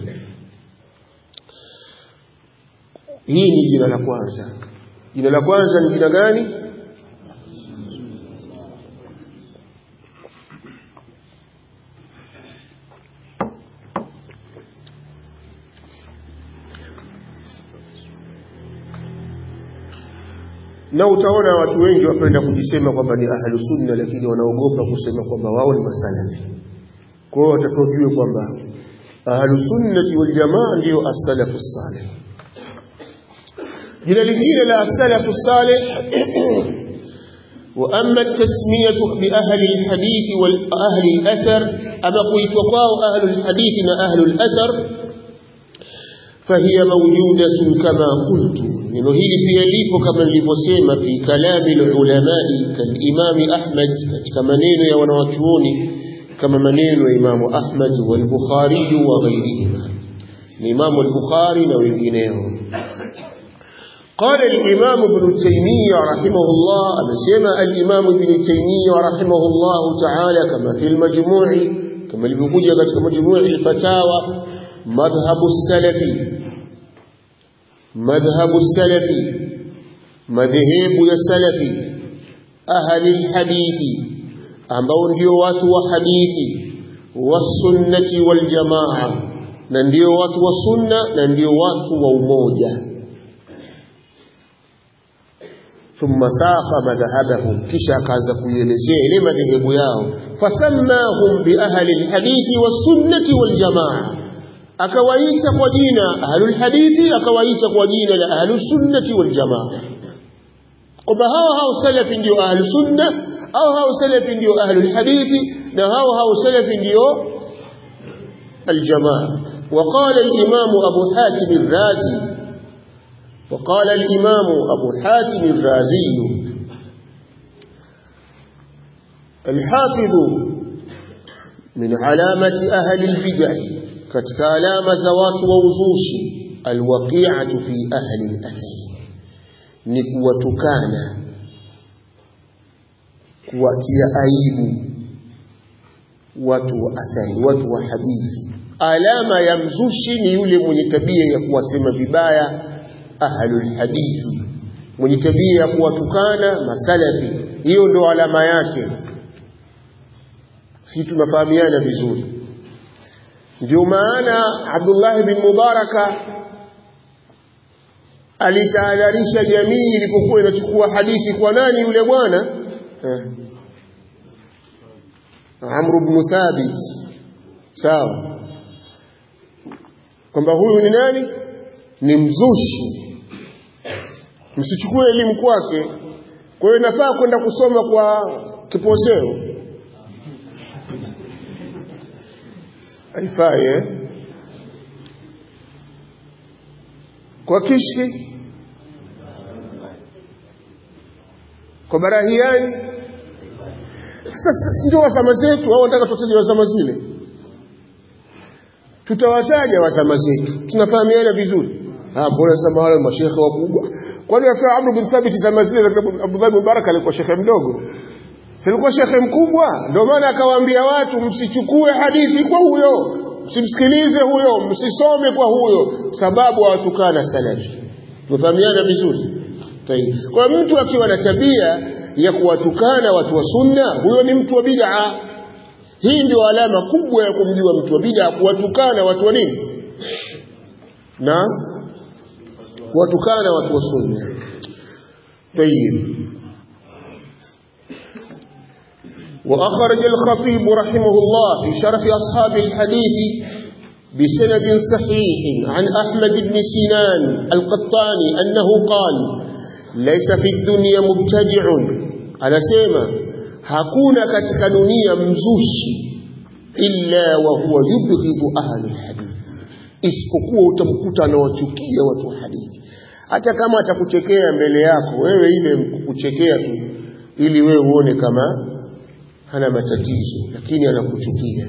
hii ni jina la kwanza jina la kwanza ni jina gani na utaona watu wengi wapenda kujisema kwamba ni ahlu sunna lakini wanaogopa kusema kwamba wao ni masalafi kwa hiyo watakojue kwamba ahlu sunnati wal jamaa ndio as-salafu salih jina lingine la as-salafu salih واما التسميه باهل الحديث واهل الاثر اما قيتوا قاو اهل الحديث واهل الاثر فهي موجوده كما قلت neno hili pia lipo kama nilivyosema fi kalami ulamai kalimami Ahmad katika maneno ya wanawachuoni kama maneno ya Imamu Ahmad wal Bukhari wa ghairihima ni Imamu al-Bukhari na wengineo قال الإمام ابن تيمية رحمه الله أمسيما الإمام ابن تيمية رحمه الله تعالى كما في المجموع كما اللي بيقول في مجموع الفتاوى مذهب السلفي مذهب السلف مذهب السلف أهل الحديث ambao ndio watu wa hadithi wasunnati waljamaa na ndio watu wa sunna na ndio watu wa umoja thumma saqa madhhabahum kisha akaanza kuielezea ile madhehebu yao fasammahum bi ahli alhadithi was-sunnati wal jamaa akawaita kwa jina ahlul hadithi akawaita kwa jina la ahlus sunnati wal jamaa kwamba hao hao salafi ndio ahlus sunna au hao salafi ndio ahlul hadithi na hao hao salafi ndio الجماعة وقال الإمام أبو حاتم الرازي وقال الإمام أبو حاتم الرازي الحافظ من علامة أهل البدع كتك علامة زوات ووزوش الوقيعة في أهل الأثر نكوتكانا kuwatia aibu watu wa athari watu wa hadithi alama ya mzushi ni yule mwenye tabia ya kuwasema vibaya ahlul hadithi mwenye tabia ya kuwatukana masalafi hiyo ndo alama yake si tunafahamiana vizuri ndio maana Abdullah bin Mubaraka alitahadharisha jamii ilipokuwa inachukua hadithi kwa nani yule bwana eh. Amr ibn Thabit sawa kwamba huyu ni nani ni mzushi msichukue elimu kwake kwa hiyo nafaa kwenda kusoma kwa kiposeo haifai eh? kwa kishki kwa barahiani sasa ndio wasama zetu au nataka tutaje wasama zile tutawataja wasama zetu tunafahamiana vizuri ah bora sema wale mashekhe wakubwa kwani afia Amr bin Thabit zama zile za Abdullah bin Mubarak alikuwa shekhe mdogo silikuwa shekhe mkubwa ndio maana akawaambia watu msichukue hadithi kwa huyo msimsikilize huyo msisome kwa huyo sababu hawatukana salafi tumefahamiana vizuri Tayeb. kwa mtu akiwa na tabia ya kuwatukana watu wa sunna huyo ni mtu wa bid'a hii ndio alama kubwa ya kumjua mtu wa bid'a kuwatukana watu wa nini na kuwatukana watu wa sunna طيب وأخرج الخطيب رحمه الله في شرف أصحاب الحديث بسند صحيح عن أحمد بن سنان القطاني أنه قال ليس في الدنيا مبتدع على سيما hakuna katika dunia mzushi illa wa huwa yubghidhu ahli alhadith isipokuwa utamkuta anawachukia watu wa hadithi hata kama atakuchekea mbele yako wewe ile kukuchekea tu ili wewe uone kama hana matatizo lakini anakuchukia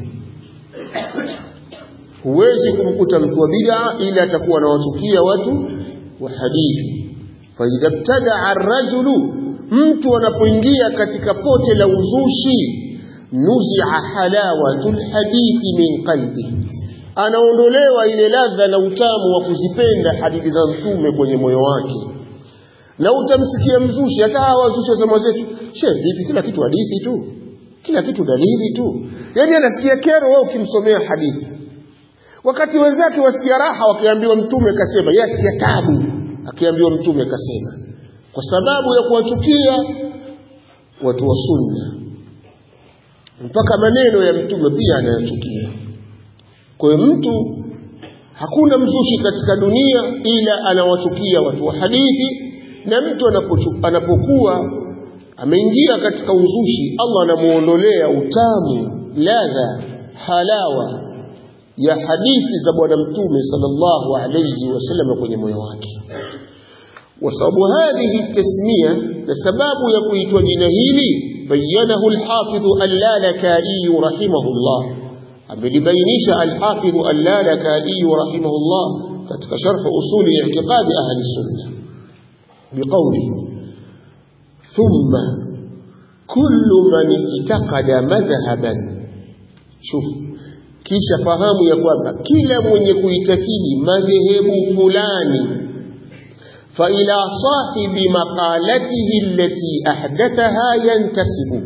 huwezi kumkuta mtu wa bid'a ila atakuwa anawachukia watu wa hadithi fa idha ibtada ar-rajulu mtu anapoingia katika pote la uzushi nuzia halawatul hadithi min qalbi anaondolewa ile ladha na utamu wa kuzipenda hadithi za mtume kwenye moyo wake na utamsikia mzushi hata hawa wazushi wa zama zetu she vipi kila kitu hadithi tu kila kitu dalili tu yani anasikia kero wewe ukimsomea hadithi wakati wenzake wasikia raha wakiambiwa mtume kasema yeye asikia tabu akiambiwa mtume kasema kwa sababu ya kuwachukia watu wa sunna mpaka maneno ya mtume pia anayachukia kwa hiyo mtu hakuna mzushi katika dunia ila anawachukia watu wa hadithi na mtu anapokuwa ameingia katika uzushi Allah anamuondolea utamu ladha halawa ya hadithi za bwana mtume sallallahu alayhi wasallam kwenye moyo wake وسبب هذه التسمية لسباب يقويت جنهيل بينه الحافظ اللالكائي رحمه الله أمل بينيش الحافظ اللالكائي رحمه الله كتك شرح أصول اعتقاد أهل السنة بقوله ثم كل من اعتقد مذهبا شوف kisha fahamu ya kwamba kila mwenye kuitakidi madhehebu fulani فإلى صاحب مقالته التي أحدثها ينتسب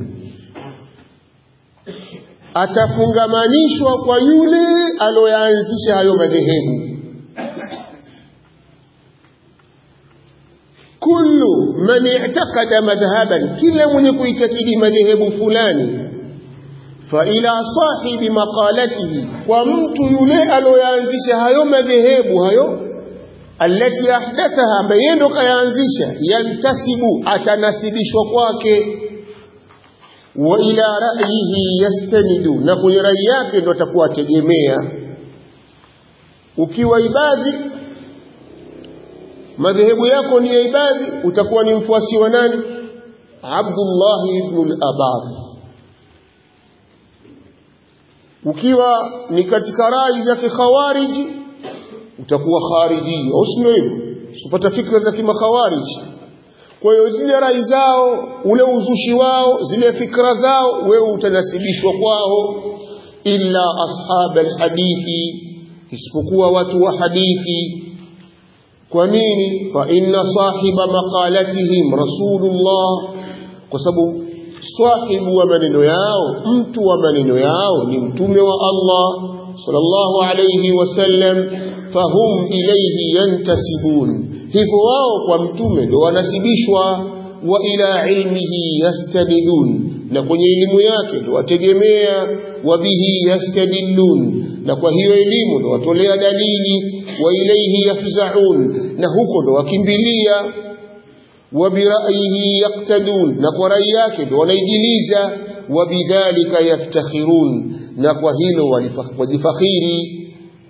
atafungamanishwa kwa yule aloyaanzisha hayo madhehebu kullu man man i'taqada madhhaban kila mwenye kuitakidi madhehebu fulani fa ila sahibi maqalatihi kwa mtu yule aloyaanzisha hayo madhehebu hayo alati ahdathaha ambaye ndo kayaanzisha yantasibu atanasibishwa kwake wa ila ra'yihi yastanidu na kwenye rai yake ndo atakuwa ategemea ukiwa ibadhi madhehebu yako ni ya ibadhi utakuwa ni mfuasi wa nani Abdullah ibn al-Abad ukiwa ni katika rai za kikhawariji utakuwa khariji au sio hivyo usipata fikra za kimakhawariji kwa hiyo zile rai zao ule uzushi wao zile fikra zao wewe utanasibishwa kwao illa ashab alhadithi isipokuwa watu wa hadithi kwa nini fa inna sahiba maqalatihim rasulullah kwa sababu sahibu wa maneno yao mtu wa maneno yao ni mtume wa Allah sallallahu alayhi wasallam fahum ilayhi yantasibun hivyo wao kwa mtume ndio wanasibishwa wa ila ilmihi yastadidun na kwenye elimu yake ndio wategemea wa bihi yastadillun na kwa hiyo elimu ndio watolea dalili wa ilayhi yafzaun na huko ndio wakimbilia wa bira'yihi yaqtadun na kwa rai yake ndio wanaijiliza wa bidhalika yaftakhirun na kwa hilo wajifakhiri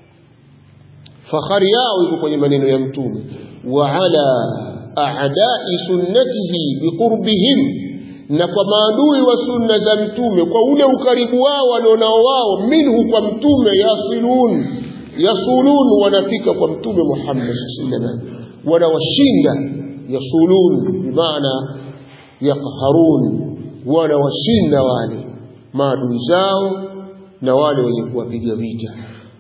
fakhari yao iko kwenye maneno ya mtume wa ala a'da'i sunnatihi biqurbihim na kwa maadui wa sunna za mtume kwa ule ukaribu wao walionao wao minhu kwa mtume yasilun yasulun wanafika kwa mtume Muhammad sallallahu alaihi wasallam wanawashinda yasulun bimaana yaqharun wanawashinda wale maadui zao na wale wenye kuwapiga vita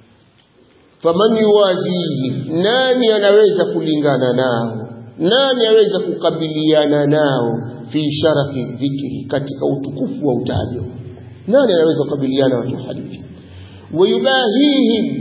faman yuwazihi nani anaweza kulingana nao nani aweza kukabiliana nao fi sharafi dhikri katika utukufu wa utajo nani anaweza kukabiliana watu hadithi wayubahihim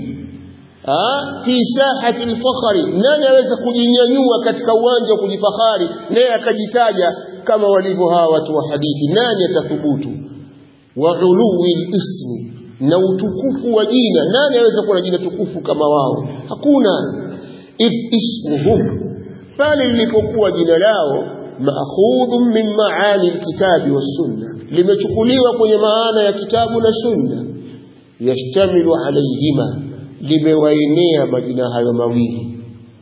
fi sahati alfakhri nani aweza kujinyanyua katika uwanja wa kujifahari naye akajitaja kama walivyo hawa watu wa hadithi nani atathubutu wa uluwi ismi na utukufu wa jina nani aweza kuwa na jina tukufu kama wao hakuna if ismuhum pale lilipokuwa jina lao maakhudhun min maani alkitabi wassunna limechukuliwa kwenye maana ya kitabu na sunna yashtamilu alayhima limewaenea majina hayo mawili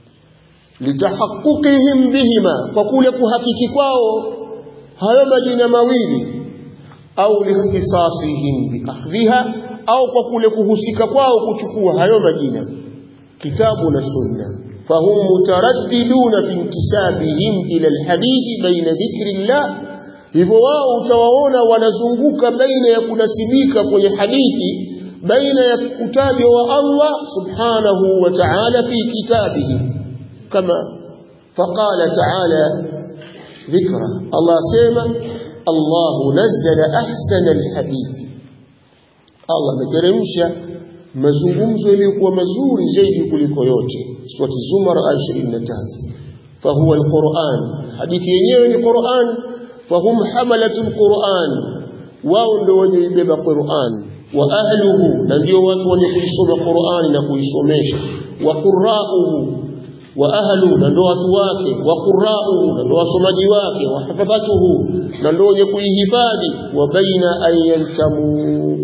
litahaqquqihim bihima kwa kule kuhakiki kwao hayo majina mawili au likhtisasihim biakhdhiha au kwa kule kuhusika kwao kuchukua hayo majina kitabu na sunna fahum mutaraddiduna fi intisabihim ila alhadithi baina dhikri llah hivyo wao utawaona wanazunguka baina ya kunasibika kwenye hadithi baina ya utajwa wa Allah subhanahu wa ta'ala fi kitabihi kama faqala ta'ala dhikra Allah sema Allah nazzala ahsana alhadith Allah ameteremsha mazungumzo yaliyokuwa mazuri zaidi kuliko yote surati zumar 23 fahuwa alquran hadithi yenyewe ni Qur'an fahum hamalatul Qur'an wao ndio wenye ibeba Qur'an wa ahluhu na ndio watu wenye kuisoma Qur'ani na kuisomesha wa qurra'uhu wa ahlu na ndio watu wake wa qurra'uhu na ndio wasomaji wake wa hafadhatuhu na ndio wenye kuihifadhi wa baina an yantamu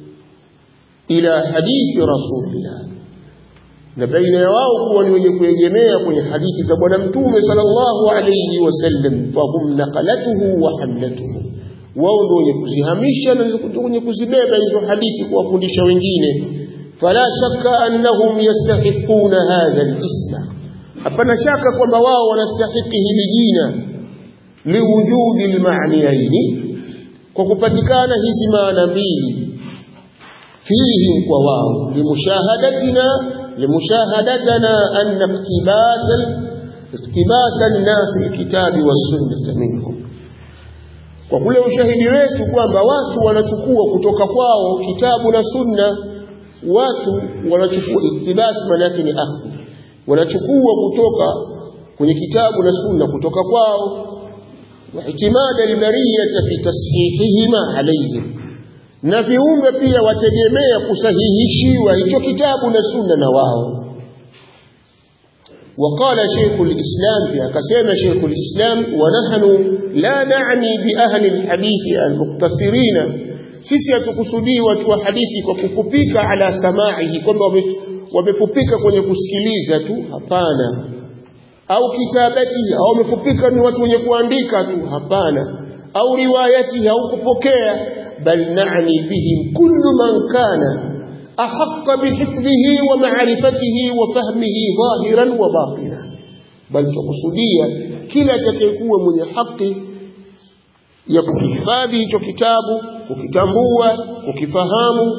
ila hadithi rasulillah na baina ya wao kuwa ni wenye kuegemea kwenye hadithi za bwana mtume sallallahu alayhi wasallam fahum naqalatuhu wa hamlatuhu wao ndio wenye kuzihamisha na ndio wenye kuzibeba hizo hadithi kuwafundisha wengine fala shakka annahum yastahiquna hadha al-isma hapana shaka kwamba wao wanastahiki hili jina liwujudi al-ma'niyaini kwa kupatikana hizi maana mbili فيهم وواو لمشاهدتنا لمشاهدتنا أن اقتباس اقتباس الناس الكتاب والسنة منهم kwa kule ushahidi wetu kwamba watu wanachukua kutoka kwao kitabu na sunna watu wanachukua iktibas maana yake ni akhdhi wanachukua kutoka kwenye kitabu na sunna kutoka kwao واعتماد البرية في تصحيحهما عليهم na viumbe pia wategemea kusahihishiwa hicho kitabu na sunna na wao وقال شيخ الإسلام في كسيما شيخ الإسلام ونحن لا نعني بأهل الحديث المقتصرين sisi hatukusudii watu wa hadithi kwa kufupika ala samaihi kwamba wamefupika kwenye kusikiliza tu hapana au kitabati au wamefupika ni watu wenye kuandika tu hapana au riwayati au kupokea bal na'ni bihim kullu man kana ahaqqa bihifdhihi wa ma'rifatihi wa fahmihi dhahiran wa batina bal tukusudia kila atakayekuwa mwenye haki ya kuhifadhi hicho kitabu kukitambua kukifahamu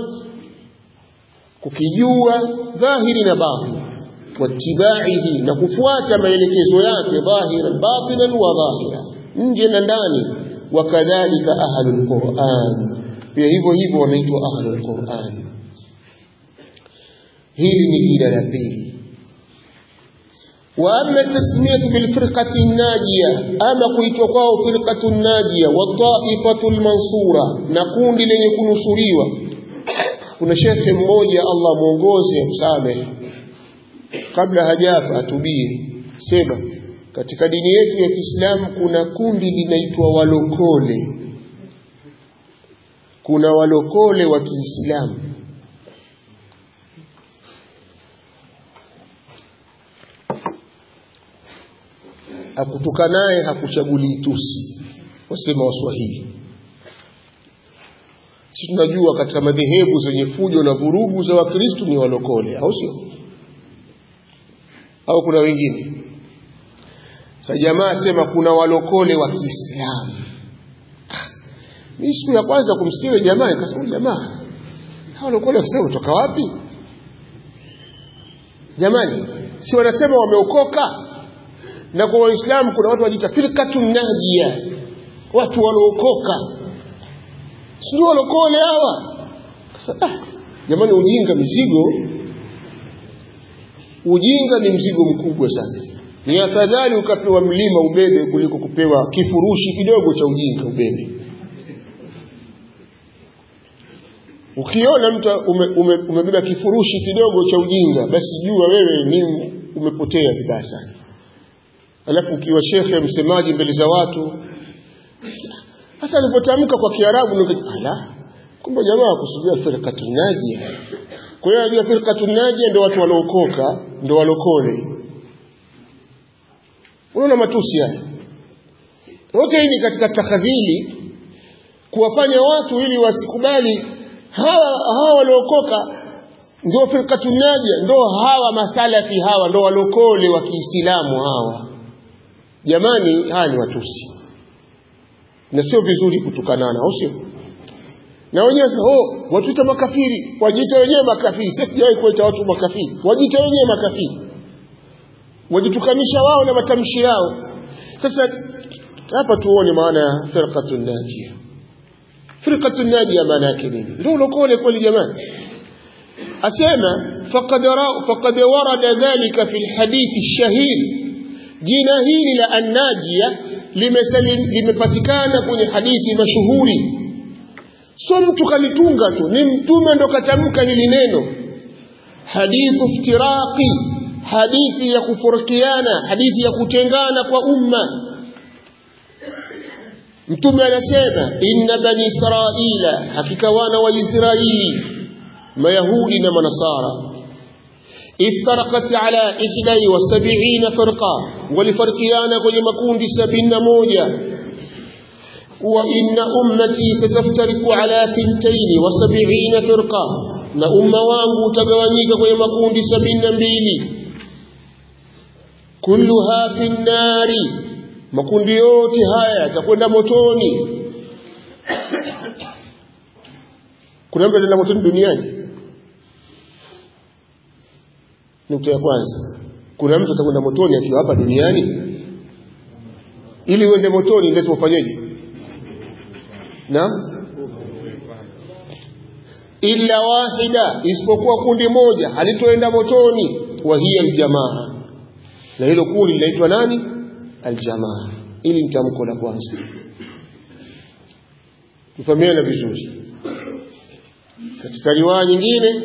kukijua dhahiri na batini watibaihi na kufuata maelekezo yake dhahiran batinan wa dhahira nje na ndani wakadhalika ahlul quran pia hivyo hivyo wanaitwa ahlul quran hili ni jina la pili واما التسميه بالفرقه الناجيه اما kuitwa kwao firqatu najia wa taifatu almansura na kundi lenye kunusuriwa kuna shekhe mmoja Allah muongoze msamehe kabla hajafa atubie sema katika dini yetu ya Kiislamu kuna kundi linaitwa walokole kuna walokole wa Kiislamu akutoka naye hakuchagulii tusi wasema waswahili sisi tunajua katika madhehebu zenye fujo na vurugu za wakristu ni walokole au sio au kuna wengine sa jamaa sema kuna walokole wa kiislamu mi siku ya kwanza kumsikia jamaa nikasema jamaa hawa walokole wa kiislamu kutoka wapi jamani si wanasema wameokoka na kwa waislamu kuna watu wanajiita firqatun najia watu walookoka sijui walokole hawa ah, jamani ujinga mzigo ujinga ni mzigo mkubwa sana ni afadhali ukapewa mlima ubebe kuliko kupewa kifurushi kidogo cha ujinga ubebe ukiona mtu umebeba ume, ume kifurushi kidogo cha ujinga basi jua wewe ni umepotea vibaya sana alafu ukiwa shekhe msemaji mbele za watu sasa alipotamka kwa kiarabu ala kumbe jamaa kusudia firqatun najia kwa hiyo ajua firqatun najia ndio watu walookoka ndio walokole unaona matusi haya yote hii ni katika takadhili kuwafanya watu ili wasikubali hawa hawa waliokoka ndio firqatun najia ndio hawa masalafi hawa ndio walokole wa Kiislamu hawa jamani haya ni watusi na sio vizuri kutukanana au sio na wenyewe oh watuita makafiri wajiita wenyewe makafiri sisi sijawahi kuita watu makafiri wajiita wenyewe makafiri wajitukanisha wao na matamshi yao sasa hapa tuone maana ya firqatun najia firqatun najia maana yake nini ndio ulokole kweli jamani asema faqad faqad warada dhalika fi alhadith ash-shahir jina hili la annajia limepatikana kwenye hadithi mashuhuri sio mtu kalitunga tu ni mtume ndo katamka hili neno hadithu iftiraqi hadithi ya kufurikiana hadithi ya kutengana kwa umma mtume anasema inna bani israila hakika wana wa israili mayahudi na manasara افترقت على إحدى وسبعين فرقة ولفرقيانا كل مكون سبين موجة وإن أمتي ستفترق على ثنتين وسبعين فرقة na umma wangu utagawanyika kwenye makundi sabini na mbili kulluha fi nnari makundi yote haya yatakwenda motoni kuna mtu ataenda motoni duniani nukta ya kwanza kuna mtu atakwenda motoni akiwa hapa duniani ili uende motoni lazima ufanyeje na illa wahida isipokuwa kundi moja halitoenda motoni wa hiya aljamaa na hilo kundi linaitwa nani aljamaa ili ni tamko la kwanza tufahamiana vizuri katika riwaya nyingine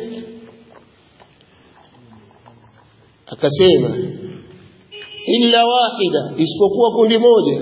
akasema illa wahida isipokuwa kundi moja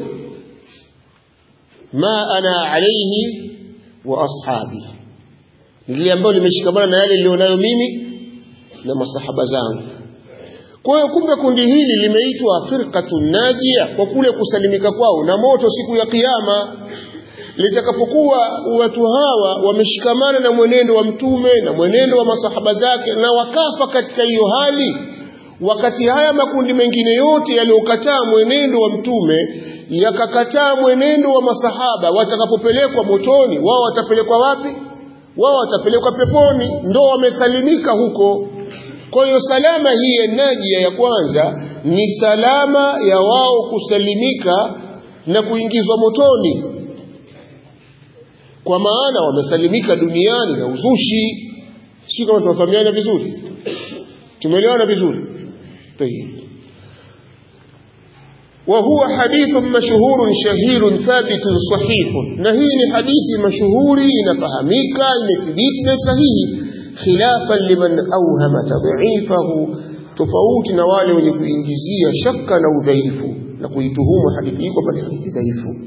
ma ana alayhi wa ashabi lile ambalo limeshikamana na yale nilionayo mimi na masahaba zangu kwa hiyo kumbe kundi hili limeitwa firqatun najia kwa kule kusalimika kwao na moto siku ya kiyama litakapokuwa watu hawa wameshikamana na mwenendo wa mtume na mwenendo wa masahaba zake na wakafa katika hiyo hali wakati haya makundi mengine yote yaliyokataa mwenendo wa mtume yakakataa mwenendo wa masahaba watakapopelekwa motoni wao watapelekwa wapi wao watapelekwa peponi ndo wamesalimika huko kwa hiyo salama hii ya najia ya kwanza ni salama ya wao kusalimika na kuingizwa motoni kwa maana wamesalimika duniani na uzushi sio kama tunafahamiana vizuri tumeelewana vizuri طيب وهو حديث مشهور شهير ثابت صحيح نهي حديث مشهور نفهميك نثبت صحيح خلافا لمن أوهم تضعيفه tofauti na wale wenye kuingizia shaka na udhaifu na kuituhumu hadithi hii kwamba ni hadithi dhaifu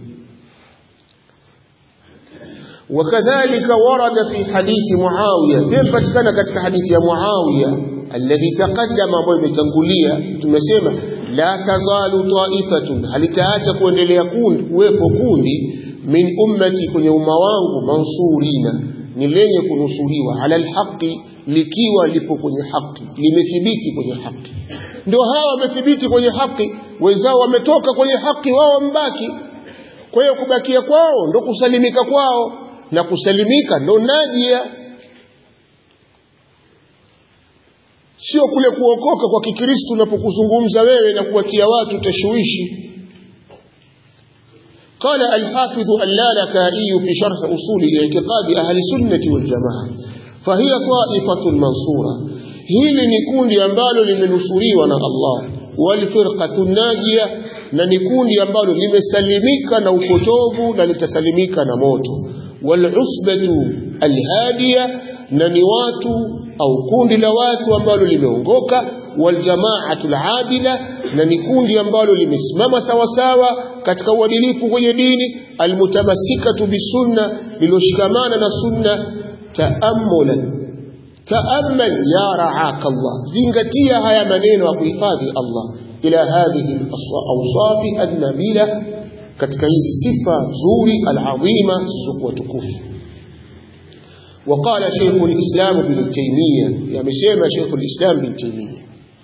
وكذلك ورد في حديث معاوية بين patikana katika hadithi ya Muawiya alladhi taqaddama ambayo imetangulia tumesema la tazalu ta'ifatun halitaacha kuendelea kundi kuwepo kundi min ummati kwenye umma wangu mansurina ni lenye kunusuriwa ala alhaqi likiwa lipo kwenye haki limethibiti kwenye haki ndio hawa wamethibiti kwenye haki wenzao wametoka kwenye haki wao wambaki kwa hiyo kubakia kwao ndo kusalimika kwao na kusalimika ndo najia sio kule kuokoka kwa kikristo unapokuzungumza wewe na kuwatia watu tashwishi قال الحافظ اللالكائي في شرح أصول اعتقاد أهل السنة والجماعة فهي طائفة منصورة hili ni kundi ambalo limenusuriwa na Allah walfirqatu najia na ni kundi ambalo limesalimika na upotovu na litasalimika na moto walusbatu alhadiya na ni watu au kundi la watu ambalo limeongoka waljamaatu aladila na ni kundi ambalo limesimama sawasawa katika uadilifu kwenye dini almutamassikatu bisunna liloshikamana na sunna taammulan taamal ya raaka Allah zingatia haya maneno ya kuhifadhi Allah ila hadhihi awsafi an-nabila katika hizi sifa nzuri al-azima zisizokuwa tukufu وقال شيخ الإسلام ابن تيمية يعني سيما شيخ الإسلام ابن تيمية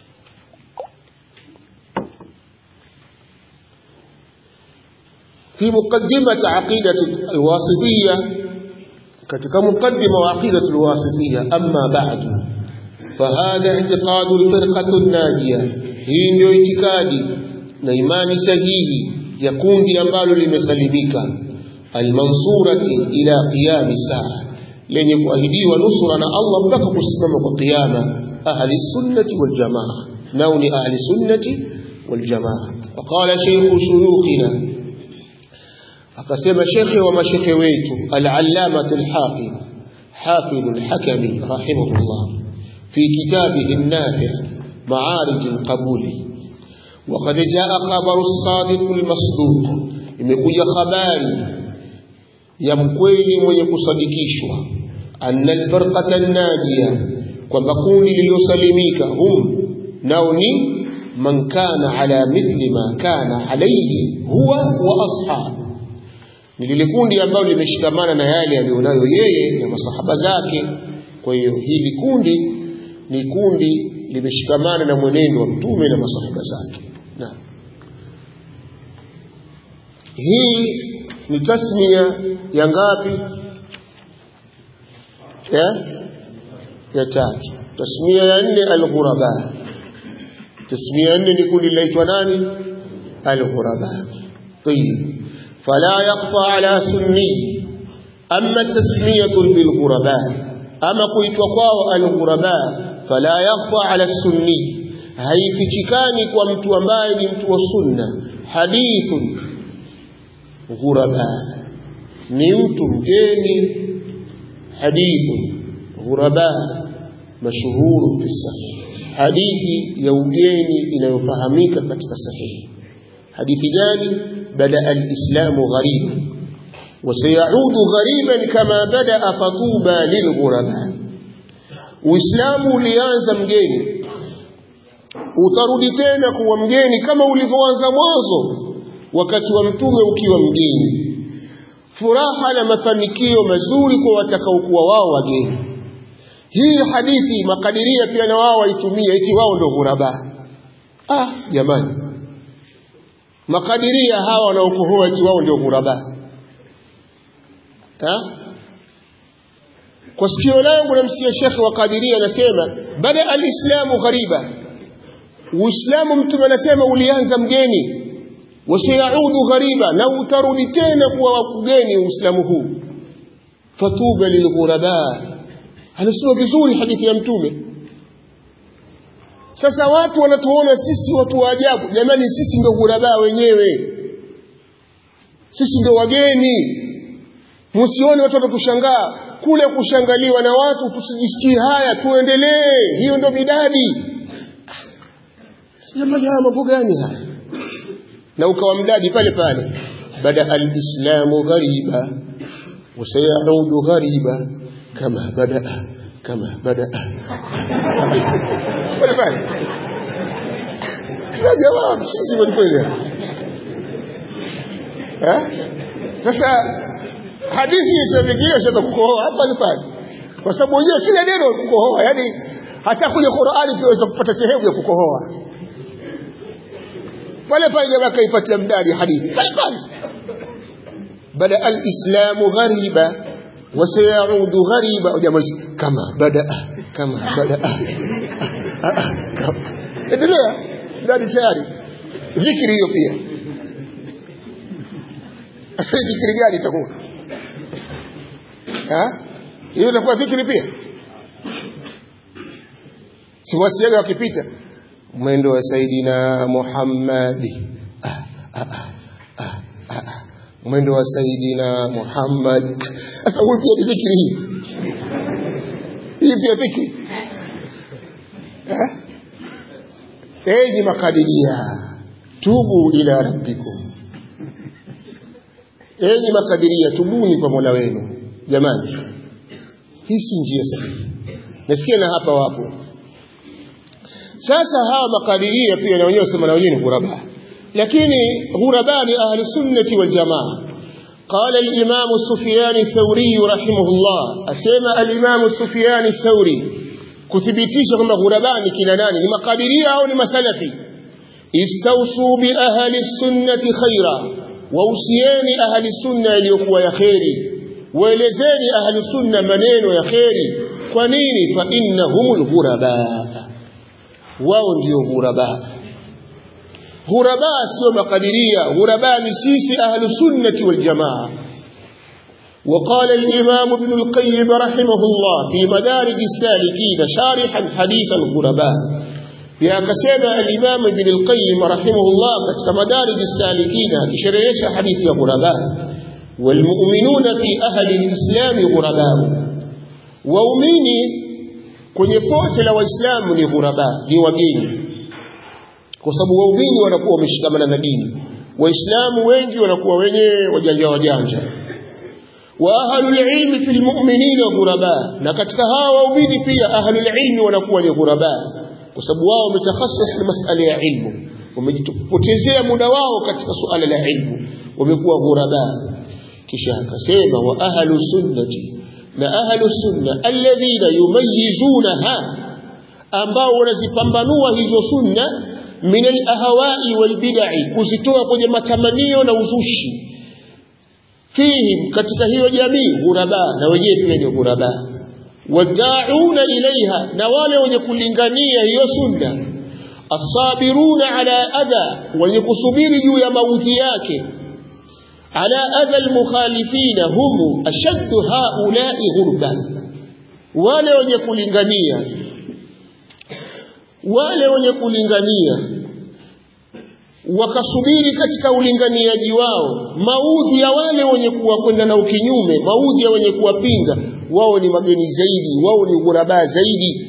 في مقدمة عقيدة الواسطية katika mukaddima wa aqidatu alwasitiyya amma ba'du fahadha i'tiqadu alfirqatu an-najiyah hii ndio itikadi na imani sahihi ya kundi ambalo limesalimika almansurati ila qiyam saa lenye kuahidiwa nusura na Allah mpaka kusimama kwa kiyama ahli sunnati wal jamaa nao ni ahli sunnati wal jamaa faqala shaykhu shuyukhina akasema shekhe wa mashekhe wetu al-allamah al-hafidh hafidh al-hakami rahimahullah fi kitabihi an-nafi' ma'arij al-qabul وقد جاء خبر الصادق المصدوق imekuja habari ya mkweli mwenye kusadikishwa anna al-firqata an-najiyah kwamba kundi lililosalimika hum nao ni man kana ala mithli ma kana alayhi huwa wa ashabu ni lile kundi ambalo limeshikamana na yale aliyonayo yeye na masahaba zake kwa hiyo hili kundi ni kundi limeshikamana na mwenendo wa mtume na masahaba zake na hii ni tasmia ya ngapi ya ya tatu tasmia ya nne al-ghuraba tasmia ya nne ni kundi linaitwa nani al-ghuraba طيب فلا يخفى على سني أما التسمية بالغرباء أما قلت وقاو الغرباء فلا يخفى على السني haifichikani kwa mtu ambaye ni mtu wa sunna hadithun ghuraba ni mtu mgeni hadithu ghuraba mashuhuru fi sahih hadithi ya ugeni inayofahamika katika sahihi hadithi gani bada alislamu ghariba وسيعود غريبا كما بدا فطوبى للغرباء Uislamu ulianza mgeni utarudi tena kuwa mgeni kama ulivyoanza mwanzo wakati wa mtume ukiwa mgeni furaha na mafanikio mazuri kwa watakaokuwa wao wageni hii hadithi makadiria pia na wao waitumia eti wao ndio ghuraba ah jamani makadiria hawa wanaokohoa eti wao ndio ghuraba ha? kwa sikio langu namsikia shekhe wa kadiria anasema bada alislamu ghariba uislamu mtume anasema ulianza mgeni wasayaudu ghariba na utarudi tena kuwa ugeni uislamu huu fatuba lilghuraba anasema vizuri hadithi ya mtume sasa watu wanatuona sisi watu wa ajabu jamani sisi ndio ghuraba wenyewe sisi ndio wageni msione watu watatushangaa kule kushangaliwa na watu tusijisikie haya tuendelee hiyo ndo midadi jamani haya mambo gani haya na ukawa mdadi pale pale bada alislamu ghariba wasayaudu ghariba kama badaa kama badaa pale pale sasa jawabu sisi kweli sasa hadithi isiyofikia sasa kukohoa hapa ni pale kwa sababu wenyewe kila neno kukohoa yani hata kwenye Qur'ani pia unaweza kupata sehemu ya kukohoa pale pale jamaa kaipatia mdadi hadithi pale pale bada al-islamu ghariba wa sayaudu ghariba jamaa kama bada kama bada endelea mdadi tayari dhikri hiyo pia sasa dhikri gani itakuwa hiyo inakuwa dhikri pia siwasiaga wakipita mwendo wa saidina Muhammadi ah, ah, ah, ah, ah. mwendo wa saidina Muhammad sasa huyu pia ni dhikri hii hii pia dhikri enyi makadiria tubu ila rabbikum enyi makadiria tubuni kwa mola wenu jamani hii si njia sahihi nasikia na hapa wapo sasa hawa makadiria pia na wenyewe sema na wenyewe ni ghuraba lakini ghuraba ni ahli sunnati wal jamaa قال الإمام سفيان الثوري رحمه الله أسمى الإمام سفيان الثوري كثبتيش كما غربان كنانان لما قادرية أو لما سلفي استوصوا بأهل السنة خيرا ووصيان أهل السنة ليقوى يا خيري waelezeni ahlu sunna maneno ya kheri kwa nini fa innahumul ghuraba wao ndio ghuraba ghuraba sio makadiria ghuraba ni sisi ahlu sunnati wal jamaa وقال الإمام ابن القيم رحمه الله في مدارج السالكين شارحا حديث الغرباء يا كسينا الإمام ابن القيم رحمه الله كتك مدارج السالكين كشريش حديث الغرباء والمؤمنون في أهل الإسلام غرباء waumini kwenye pote la waislamu ni ghuraba ni wageni kwa sababu waumini wanakuwa wameshikamana na dini waislamu wengi wanakuwa wenye wajanja wajanja wa ahlul ilmi fil mu'minina ghuraba na katika hawa waumini pia ahlul ilmi wanakuwa ni ghuraba kwa sababu wao wametakhassas na masala ya ilmu wamejipotezea muda wao katika suala la ilmu wamekuwa ghuraba kisha akasema wa ahlu sunnati na ahlu sunna alladhina yumayizunaha ambao wanazipambanua hizo sunna min alahwai walbid'i kuzitoa kwenye matamanio na uzushi fihim katika hiyo jamii ghuraba na wenyewe pia ni ghuraba wad'auna ilaiha na wale wenye kulingania hiyo sunna asabiruna ala adha wenye kusubiri juu ya maudhi yake على أذى المخالفين هم أشد هؤلاء غربا wale wenye kulingania wale wenye kulingania wakasubiri katika ulinganiaji wao maudhi ya wale wenye kuwakwenda na ukinyume maudhi ya wenye kuwapinga wao ni mageni zaidi wao ni ghuraba zaidi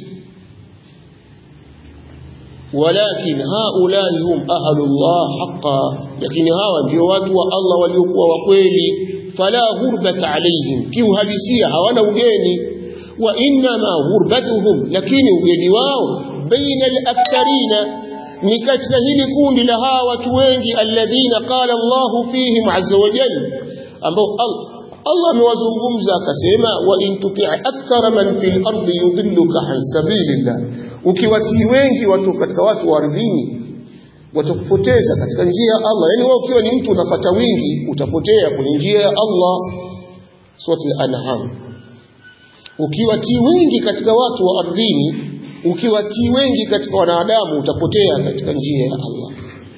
walakin haulai hum ahlullah haqa lakini hawa ndio watu wa Allah waliokuwa wa kweli fala ghurbata alaihim kiuhalisia hawana ugeni wa innama ghurbatuhum lakini ugeni wao baina al-aktharina ni katika hili kundi la hawa watu wengi alladhina qala Allahu fihim azza wa jalla ambao Allah amewazungumza akasema wa in tuti' akthara man fil ardi yudilluka an sabilillah ukiwatii wengi watu katika watu wa ardhini watakupoteza katika njia ya Allah yani wewe ukiwa ni mtu unapata wingi utapotea kwenye njia ya Allah suratul anham ukiwatii wengi katika watu wa ardhini ukiwatii wengi katika wanadamu utapotea katika njia ya Allah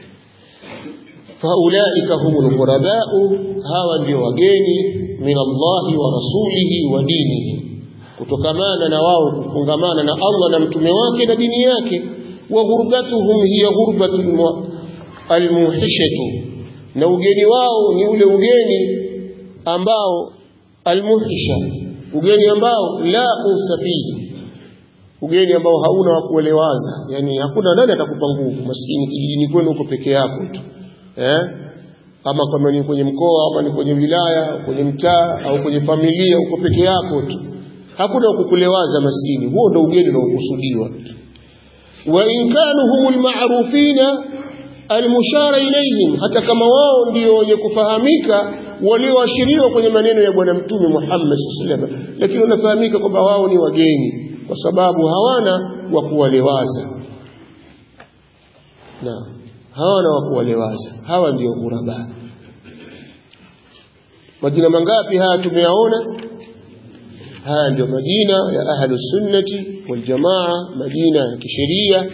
faulaika humul ghurabau hawa ndio wageni min Allahi wa rasulihi wa dinihi kutokamana na wao kufungamana na Allah na mtume wake na dini yake wa ghurbatuhum hiya ghurbatu almuhishatu na ugeni wao ni ule ugeni ambao almuhisha ugeni ambao la usafihi ugeni ambao hauna wa kuelewaza yani hakuna nani atakupa nguvu maskini kijijini kwenu uko peke yako tu eh ama kama ni kwenye mkoa ama ni kwenye wilaya kwenye mtaa au kwenye familia uko peke yako tu hakuna kukulewaza maskini huo ndo ugeni unaokusudiwa wa in kanu humul ma'rufina almushara ilayhim hata kama wao ndio wenye kufahamika walioashiriwa kwenye maneno ya bwana mtume Muhammad sallallahu alaihi wasallam lakini wanafahamika kwamba wao ni wageni kwa sababu hawana wa kuwalewaza na hawana wa kuwalewaza hawa ndio ghuraba majina mangapi haya tumeyaona haya ndio majina ya ahlu sunnati wal jamaa majina ya kisheria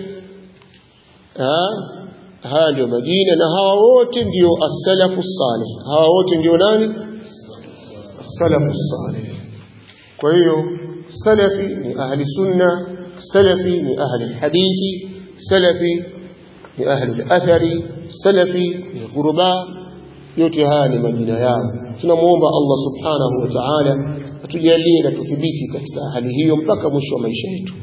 haya ndio majina na hawa wote ndio as-salafu salih hawa wote ndio nani as-salafu salih kwa hiyo salafi ni ahli sunna salafi ni ahli hadithi salafi ni ahli athari salafi ni ghuraba yote haya ni majina yao tunamuomba Allah subhanahu wa ta'ala atujalie na tuthibiti katika hali hiyo mpaka mwisho wa maisha yetu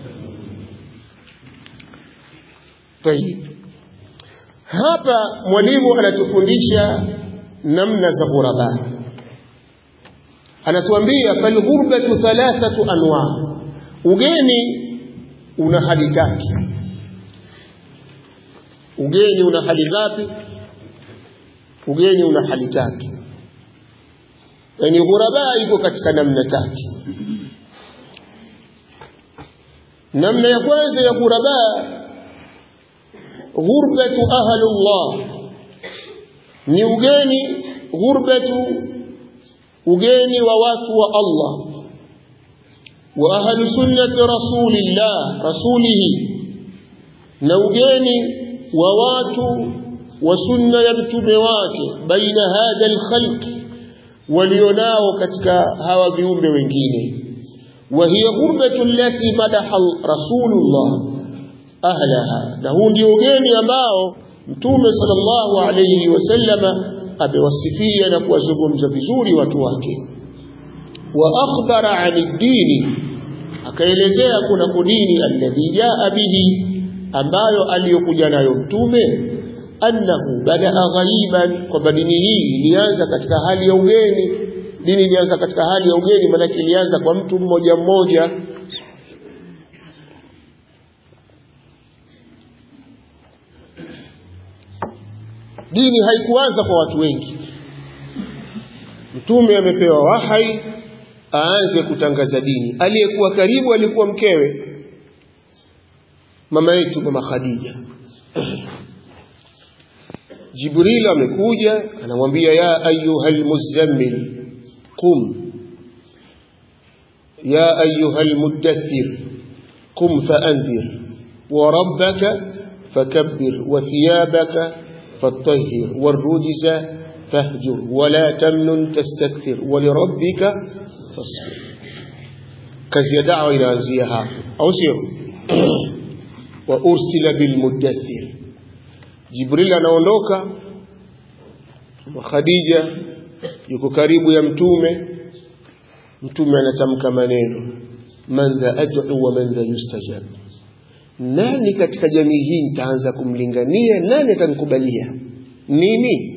tayib hapa mwalimu anatufundisha namna za ghuraba anatuambia falghurbatu thalathatu anwa ugeni una hali tatu ugeni una hali ngapi ugeni una hali tatu yani ghuraba iko katika namna tatu namna ya kwanza ya ghuraba ghurbatu ahlullah ni ugeni ghurbatu ugeni wa watu wa Allah wa ahlu sunnati rasulillah rasulihi na ugeni wa watu wa sunna ya mtume wake baina hadha alkhalq walionao katika hawa viumbe wengine wa hiya ghurbatu allati madaha rasulullah ahlaha na huu ndio ugeni ambao mtume sallallahu alayhi wasallama amewasifia na kuwazungumza vizuri watu wake wa akhbara ani dini akaelezea kuna kudini alladhi jaa bihi ambayo aliyokuja nayo mtume annahu badaa ghaiban kwamba dini hii ilianza katika hali ya ugeni dini ilianza katika hali ya ugeni maanake ilianza kwa mtu mmoja mmoja dini haikuanza kwa watu wengi mtume amepewa wahai aanze kutangaza dini aliyekuwa karibu alikuwa mkewe mama yetu mama Khadija Jibril amekuja anamwambia ya ayyuhal muzammil qum ya ayyuhal muddathir qum faanzir wa rabbaka fakabbir wa thiyabaka فطهر والرجز فاهجر ولا تمنن تستكثر ولربك فاصبر kazi ya dawa inaanzia hapo au sio wa ursila bil mudaththir Jibril anaondoka Khadija yuko karibu ya mtume mtume anatamka maneno man dha ad'u wa man dha yustajab nani katika jamii hii nitaanza kumlingania nani atanikubalia nini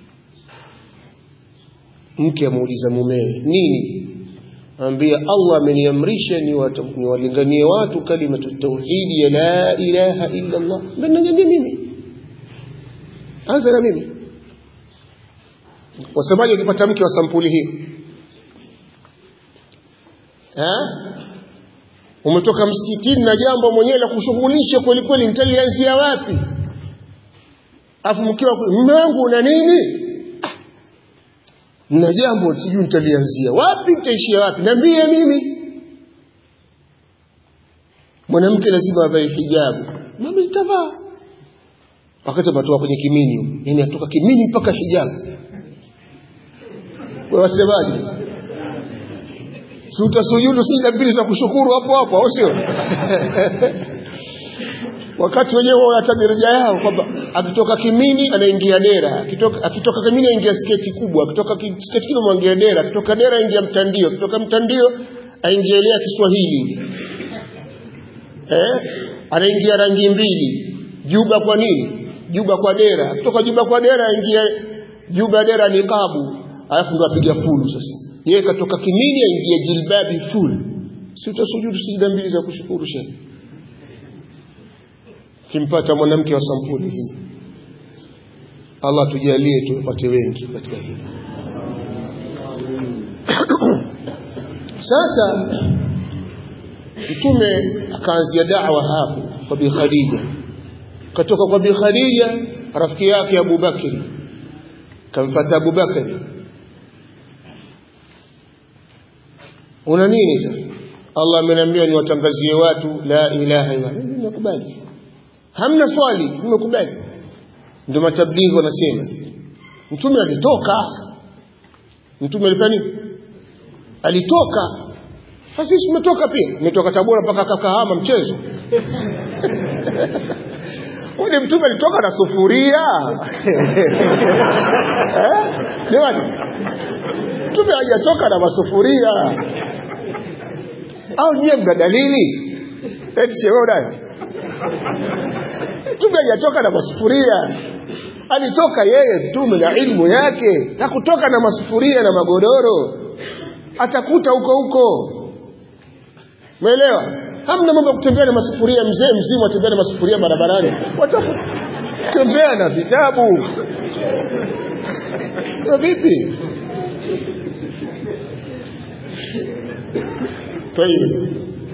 mke amuuliza mumewe nini ambia Allah ameniamrisha niwalinganie watu kalimatu tauhidi ya la ilaha illa Allah mnangania mimi anza na mimi wasemaje ukipata mke wa sampuli hii eh umetoka msikitini na jambo mwenyewe la kushughulisha kweli kweli nitalianzia wapi afu mkiwa mume wangu una nini na jambo sijui nitalianzia wapi nitaishia wapi niambie mimi mwanamke lazima avae hijabu mama itavaa wakati ametoka kwenye kimini yani atoka kimini mpaka hijabu wewe wasemaje si utasujudu sijda mbili za kushukuru hapo hapo au sio wakati wenyewe wanataja daraja yao kwamba akitoka kimini anaingia dera akitoka, akitoka kimini aingia sketi kubwa akitoka sketi kubwa aingia dera akitoka dera aingia mtandio akitoka mtandio aingia ile ya Kiswahili eh anaingia rangi mbili juba kwa nini juba kwa dera akitoka juba kwa dera aingia juba dera niqabu alafu ndo apiga fulu sasa yeye katoka kimini aingia jilbabi full si utasujudu sijda mbili za kushukuru shehe kimpata mwanamke wa sampuli hii Allah tujalie tupate wengi katika hili sasa mtume akaanzia da'wa hapo kwa bi Khadija katoka kwa bi Khadija rafiki yake Abu Bakri kamfata Abu Bakri una nini sasa Allah ameniambia niwatangazie watu la ilaha illa Allah nimekubali hamna swali nimekubali ndio matablighi wanasema mtume alitoka mtume alifanya nini alitoka sasa sisi tumetoka pia umetoka Tabora mpaka Kakahama mchezo Ule mtume alitoka na sufuria eh jamani mtume hajatoka na masufuria au nyie mna dalili eti shewe unayo mtume hajatoka na masufuria alitoka yeye mtume na ilmu yake hakutoka na masufuria na magodoro atakuta huko huko umeelewa hamna mambo ya kutembea na masufuria mzee mzima atembea na masufuria barabarani watakutembea na vitabu vipi طيب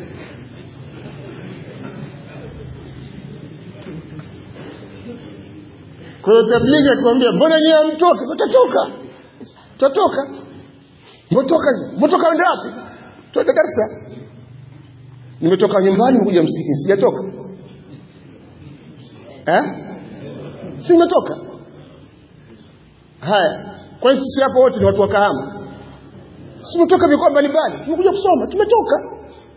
kwa hiyo tablighi akamwambia mbona nyie hamtoki utatoka utatoka mtoka mtoka ngapi twende darasa nimetoka nyumbani kuja msikitini sijatoka eh si nimetoka haya kwa sisi hapo wote ni watu wa kahama si tumetoka mikoa mbalimbali tumekuja kusoma tumetoka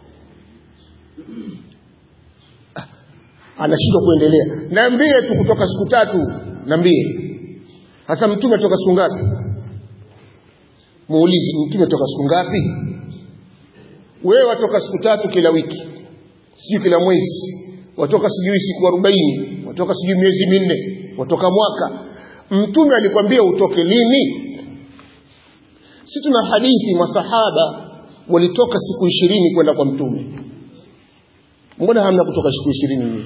ah, anashindwa kuendelea naambie tu kutoka siku tatu naambie hasa mtume atoka siku ngapi muulize mtume atoka siku ngapi wewe watoka siku tatu kila wiki sijui kila mwezi watoka sijui siku arobaini watoka sijui miezi minne watoka mwaka mtume alikwambia utoke lini si tuna hadithi masahaba walitoka siku ishirini kwenda kwa mtume mbona hamna kutoka siku ishirini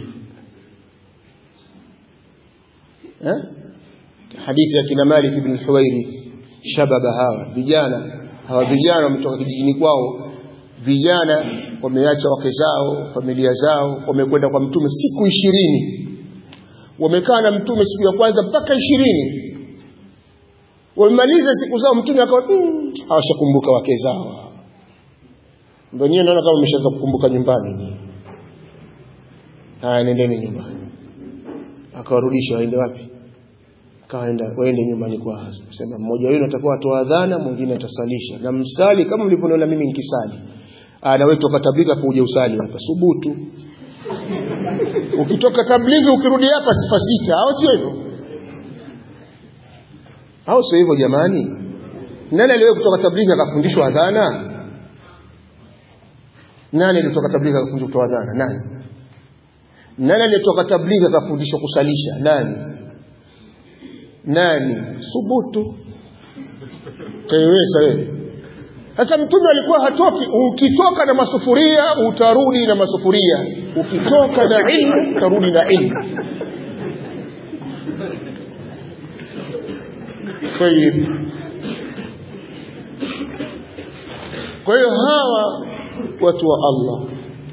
eh? hadithi ya kina Malik ibn Huwairi shababa hawa vijana hawa vijana wametoka kijijini kwao vijana wameacha wake zao familia zao wamekwenda kwa mtume siku ishirini wamekaa na mtume siku ya kwanza mpaka ishirini wamemaliza siku zao mtume akawa mm, hawashakumbuka wake zao ndio nyewe naona kama umeshaanza kukumbuka nyumbani haya nendeni nyumbani akawarudisha waende wapi kaenda waende nyumbani kwa sema mmoja wenu atakuwa atoa adhana mwingine atasalisha na msali kama mlivyoniona mimi nikisali na wewe toka tabika kuja usali hapa subutu ukitoka tablighi ukirudi hapa sifa sita au sio hivyo au sio hivyo jamani nani aliwahi kutoka tablighi akafundishwa adhana nani alitoka tablighi akafundishwa kutoa adhana nani nani aliyetoka tablighi akafundishwa kusalisha nani nani subutu kaiweza wewe sasa mtume alikuwa hatoki ukitoka na masufuria utarudi na masufuria ukitoka na ilmu utarudi na ilmu طيب kwa hiyo hawa watu wa Allah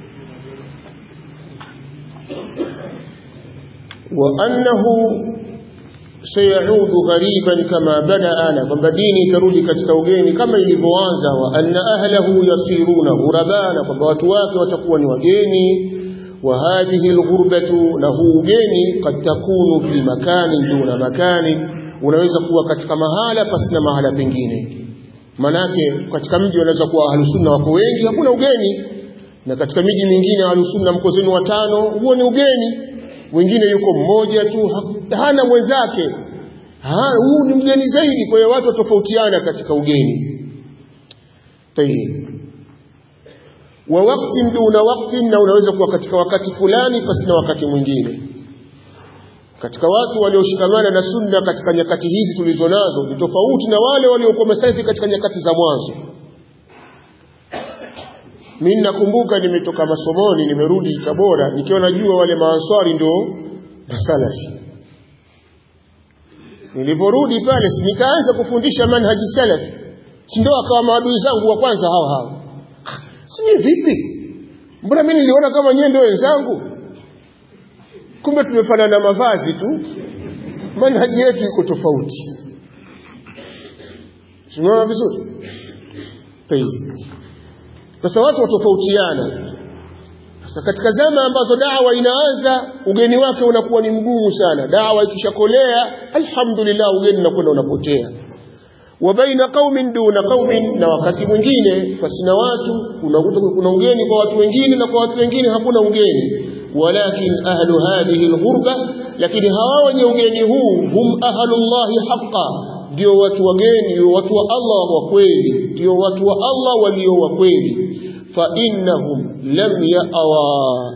wa annahu sayaudu ghariban kama badaana kwamba dini itarudi katika ugeni kama ilivyoanza wa anna ahlahu yasiruna ghurabana kwamba watu wake watakuwa ni wageni wa hadhihi alghurbatu na huu ugeni kad takunu fi makani duna makani unaweza kuwa katika mahala pasina mahala pengine manake katika mji unaweza kuwa ahlusunna wako wengi hakuna ugeni na katika miji mingine ahlusunna mko zenu watano huo ni ugeni wengine yuko mmoja tu hana mwenzake huu ni mgeni zaidi kwa hiyo watu watofautiana katika ugeni tayib wa wakati duna wakati na unaweza kuwa katika wakati fulani pasina wakati mwingine katika watu walioshikamana na sunna katika nyakati hizi tulizo nazo ni tofauti na wale waliokuwa masafi katika nyakati za mwanzo mimi nakumbuka nimetoka masomoni nimerudi Tabora nikiwa najua wale maanswari ndio masalafi niliporudi pale si nikaanza kufundisha manhaji salafi si ndio akawa maadui zangu wa kwanza hao hao si vipi mbona mimi niliona kama nyewe ndio wenzangu kumbe tumefanana mavazi tu manhaji yetu iko tofauti tunaona vizuri sasa watu watofautiana sasa katika zama ambazo dawa inaanza ugeni wake unakuwa ni mgumu sana dawa ikishakolea alhamdulillah ugeni unakwenda unapotea wa baina qaumin duna qaumin na wakati mwingine pasina watu unakuta kuna ugeni kwa watu wengine na kwa watu wengine hakuna ugeni walakin ahlu hadhihi alghurba lakini hawa wenye ugeni huu hum ahlullahi haqqan ndio watu wageni ndio watu wa Allah wa kweli ndio watu wa Allah walio wa kweli fa innahum lam ya'wa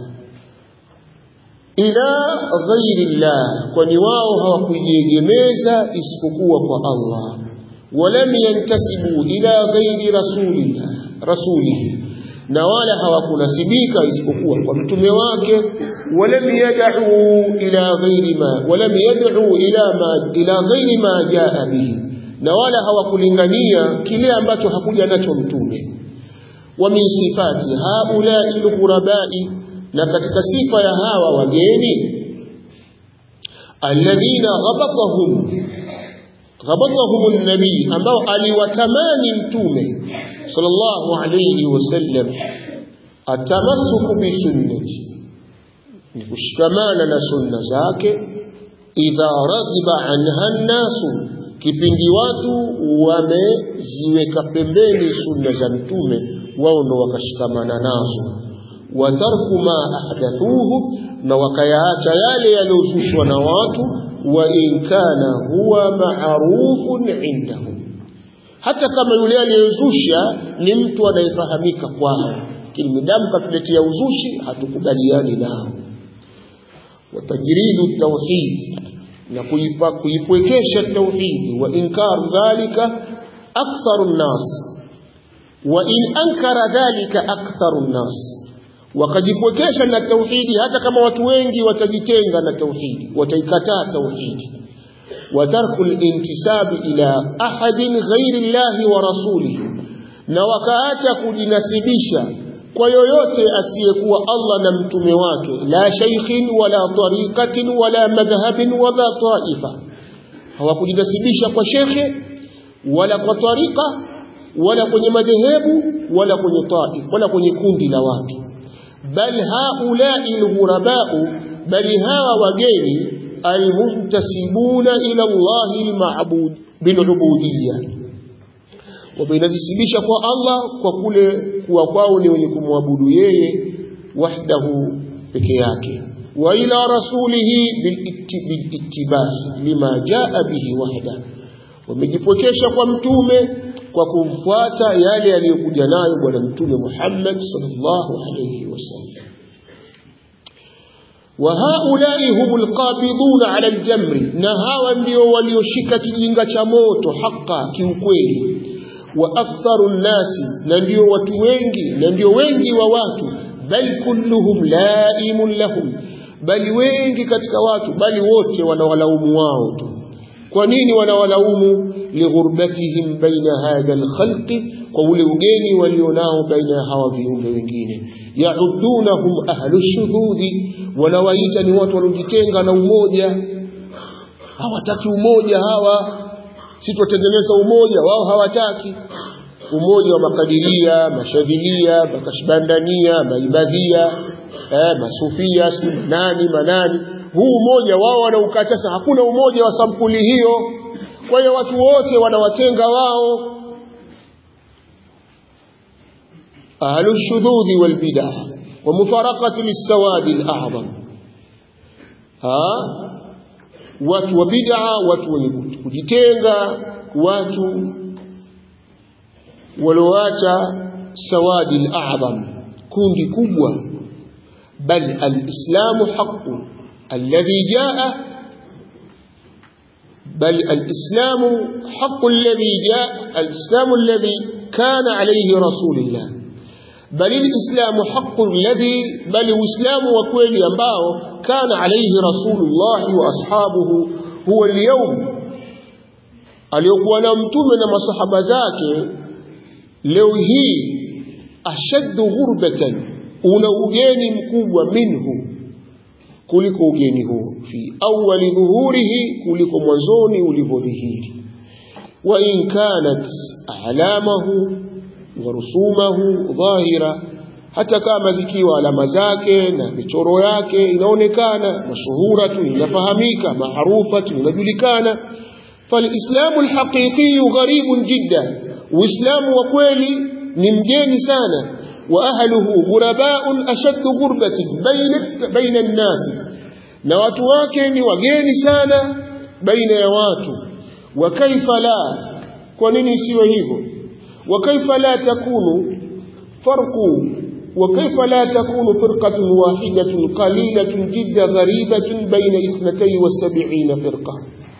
ila ghairi llah kwani wao hawakujiegemeza isipokuwa kwa Allah walam yantasibu ila ghairi rasulillah rasulihi na wala hawakunasibika isipokuwa kwa mtume wake walam yad'u ila ghairi ma walam yad'u ila ma ila ghairi ma jaa bihi na wala hawakulingania kile ambacho hakuja nacho mtume wa min sifati haulai alghurabai na katika sifa ya hawa wageni alladhina ghabatahum ghabatahum an-nabi ambao aliwatamani mtume sallallahu alayhi wasallam atamassuku bi sunnati ni kushikamana na sunna zake idha raghiba anha nasu kipindi watu wameziweka pembeni sunna za mtume wao ndo wakashikamana nazo wa tarku ma ahdathuhu na wakayaacha yale yaliyozushwa na watu wa in kana huwa ma'rufun indahum hata kama yule aliyezusha ni mtu anayefahamika kwao lakini midamu katuletea uzushi hatukubaliani nao watajridu tauhid na kuipa kuipwekesha tauhid wa inkaru dhalika aktharu nnas wa in ankara dhalika aktharu nnas wakajipwekesha na tauhidi hata kama watu wengi watajitenga na tauhidi wataikataa tauhidi وترك الانتساب إلى أحد غير الله ورسوله na wakaacha kujinasibisha kwa yoyote asiyekuwa Allah na mtume wake la shaykhin wala tariqatin wala madhhabin wala taifa hawakujinasibisha kwa shekhe wala kwa tariqa wala kwenye madhehebu wala kwenye taif wala kwenye kundi la watu bal haulai alghurabau bali hawa wageni almuntasibuna ila Allahi alma'bud bilubudiyya wamenajisibisha kwa Allah kwa kule kuwa kwao ni wenye kumwabudu yeye wahdahu peke yake wa ila rasulihi bilittibai lima jaa bihi wahda wamejipokesha kwa mtume kwa kumfuata yale yaliyokuja nayo bwana mtume Muhammad sallallahu alayhi wasallam وهؤلاء هم القابضون على الجمر na hawa ndio walioshika kijinga cha moto haka kiukweli wa aktharu nnasi na ndio watu wengi na ndio wengi wa watu bal kulluhum laimun lahum bali wengi katika watu bali wote wanawalaumu wao tu kwa nini wanawalaumu lighurbatihim baina hadha alkhalqi kwa ule ugeni walionao baina ya hawa viumbe wengine yaudunahum ahlu shuhudi wanawaita ni watu waliojitenga na umoja hawataki umoja hawa si tuwatengeneza umoja wao hawataki umoja wa makadiria mashadhilia makashbandania maibadhia eh, masufia si nani manani huu umoja wao wanaukataza hakuna umoja wa sampuli hiyo kwa hiyo watu wote wanawatenga wao أهل الشذوذ والبدع ومفارقة للسواد الأعظم ها watu wa bid'a watu wenye kujitenga watu walioacha sawadi al-a'zam kundi kubwa bal al-islamu haqqu alladhi jaa bal al-islamu haqqu alladhi jaa al-islamu alladhi kana alayhi rasulullah بل الإسلام حق الذي بل الإسلام وكويل أنباء كان عليه رسول الله وأصحابه هو اليوم aliyokuwa na mtume na masahaba zake leo hii ashaddu ghurbatan una ugeni mkubwa minhu kuliko ugeni huo fi awali dhuhurihi kuliko mwanzoni ulivyodhihiri wa in kanat alamahu warusumahu dhahira hata kama zikiwa alama zake na michoro yake inaonekana mashuhuratu inafahamika maarufatu inajulikana falislamu alhaqiqiyu gharibun jidda uislamu wa kweli ni mgeni sana wa ahluhu ghurabaun ashaddu ghurbatin baina baina nnasi na watu wake ni wageni sana baina ya watu wa kaifa la kwa nini isiwe hivyo وكيف لا تكون فرق وكيف لا تكون فرقة واحدة قليلة جدا غريبة بين اثنتي والسبعين فرقة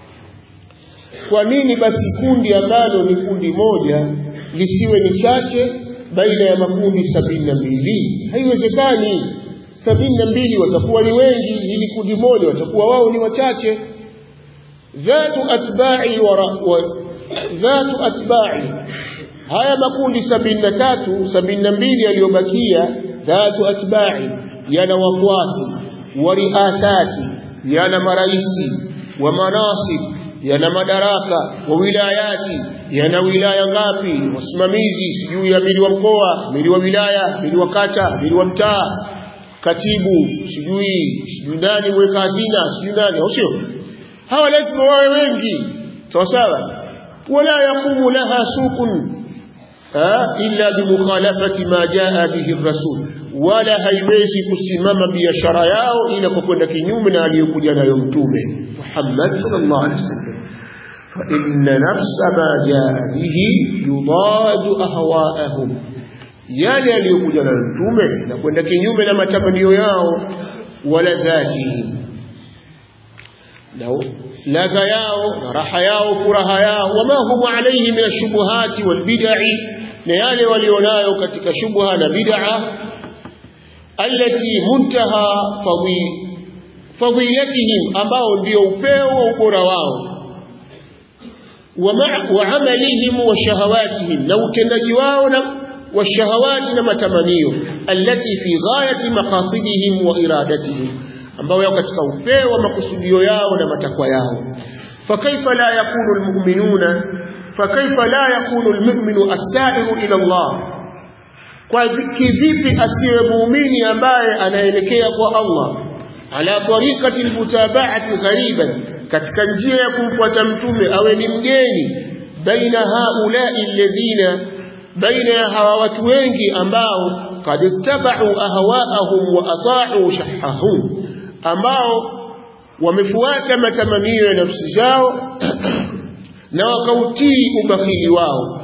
kwa nini basi kundi ambalo ni kundi moja lisiwe ni chache baina ya makundi sabini na mbili haiwezekani sabini na mbili watakuwa ni wengi ili kundi moja watakuwa wao ni wachache dhatu atba'i wa dhatu atba'i haya makundi sabini na tatu sabini na mbili yaliyobakia dhatu atba'i yana wafuasi wa riasati yana maraisi wa manasib yana madaraka wa wilayati yana wilaya ngapi wasimamizi sijui ya mili wa mkoa mili wa wilaya mili wa kata mili wa mtaa katibu sijui sijui nani mweka hazina sijui nani au sio hawa lazima wawe wengi sawa sawa wala yaqumu laha suqun illa bimukhalafati ma jaa bihi rasul wala haiwezi kusimama biashara yao ila kwa kwenda kinyume na aliyokuja nayo mtume Muhammad sallallahu alaihi wasallam fa inna nafsa ma jaa bihi yudadu ahwaahum yale aliyokuja nayo mtume na kwenda kinyume na matamanio yao wala dhatihim na ladha yao na raha yao furaha yao wama hum alayhi min ashubuhati walbid'i na yale walionayo katika shubha na bid'a allati muntaha fadhilatihim ambao ndio upeo wa ubora wao wa amalihim wa shahawatihim na utendaji wao na washahawati na matamanio allati fi ghayati maqasidihim wa iradatihim ambao yao katika upeo wa makusudio yao na matakwa yao fakaifa la yakunu almu'minuna fakaifa la yakunu almu'minu as-sa'iru ila Allah kwa kivipi asiwe muumini ambaye anaelekea kwa Allah ala tariqati almutaba'ati ghariban katika njia ya kumfuata mtume awe ni mgeni baina haula'i alladhina baina ya hawa watu wengi ambao qad ittaba'u ahwa'ahum wa ata'u shahahum ambao wamefuata matamanio ya nafsi zao na wakautii ubakhili wao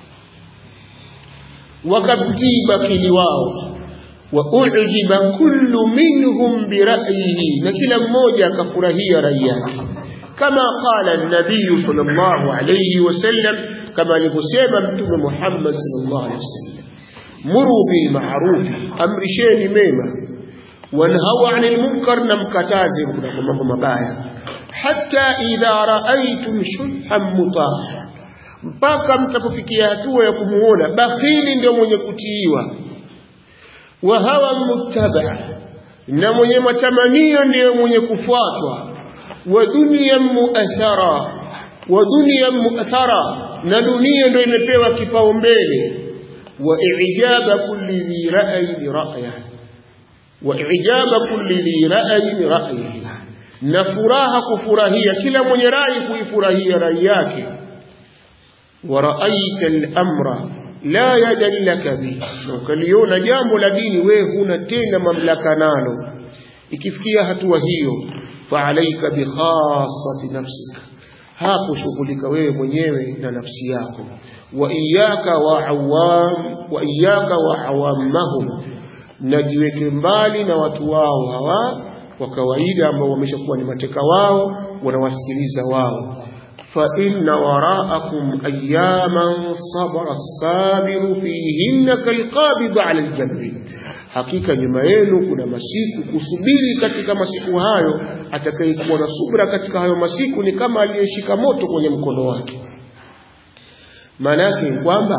wakautii bakhili wao wa ujiba kullu minhum bira'yihi na kila mmoja akafurahia rai yake kama qala an-nabiy sallallahu alayhi wasallam kama alivyosema mtume Muhammad sallallahu alayhi wasallam muru bil ma'ruf amrisheni mema wanhau 'anil munkar na mkataze kuna mambo mabaya hatta idha ra'aytum shulhan mutaha mpaka mtapofikia hatua ya kumuona bakhili ndio mwenye kutiiwa wa hawa muttaba na mwenye matamanio ndiyo mwenye kufuatwa wa dunia muathara wa dunia muathara na dunia ndio imepewa kipaumbele wa ijaba kulli dhi ra'yi ra'ya wa ijaba kulli dhi ra'yi ra'yi na furaha kufurahia kila mwenye rai kuifurahia rai yake wa ra'aita al-amra la yadallaka bihi na ukaliona jambo la dini wewe huna tena mamlaka nalo ikifikia hatua hiyo faalaika bikhassati nafsika hapo shughulika wewe mwenyewe na nafsi yako wa iyaka wa awam wa iyaka wa awamahum najiweke mbali na watu wao hawa wa kawaida ambao wameshakuwa ni mateka wao wanawasikiliza wao فإن وراءكم أياما صبر الصابر فيهن كالقابض على الجمر hakika nyuma yenu kuna masiku kusubiri katika masiku hayo atakayekuwa na subra katika hayo masiku ni kama aliyeshika moto kwenye mkono wake maana yake ni kwamba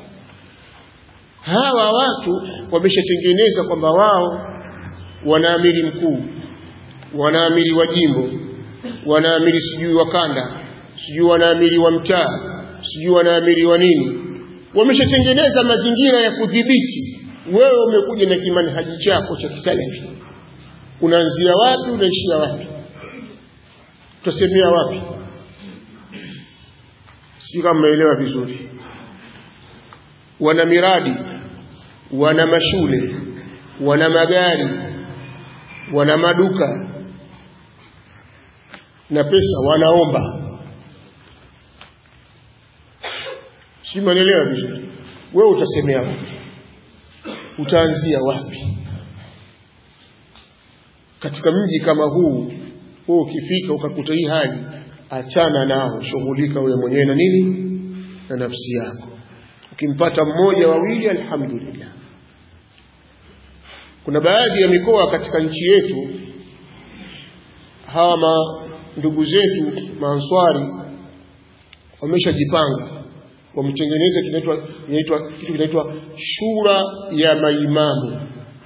hawa watu wameshatengeneza kwamba wao wanaamiri mkuu wanaamiri wa jimbo wanaamiri sijui wa kanda sijui wanaamiri wa mtaa sijui wanaamiri wa nini wameshatengeneza mazingira ya kudhibiti wewe umekuja na kimanhaji chako cha kisalafi unaanzia wapi unaishia wapi utasemea wapi sijui kama mmeelewa vizuri wana miradi wana mashule wana magari wana maduka na pesa wanaomba si manelewa vizuri wewe utasemea wapi utaanzia wapi katika mji kama huu wewe ukifika ukakuta hii hali achana nao shughulika wewe mwenyewe na nini na nafsi yako ukimpata mmoja wawili alhamdulillah kuna baadhi ya mikoa katika nchi yetu hawa ma ndugu zetu maanswari wameshajipanga wametengeneza kinaitwa kinaitwa kitu kinaitwa shura ya maimamu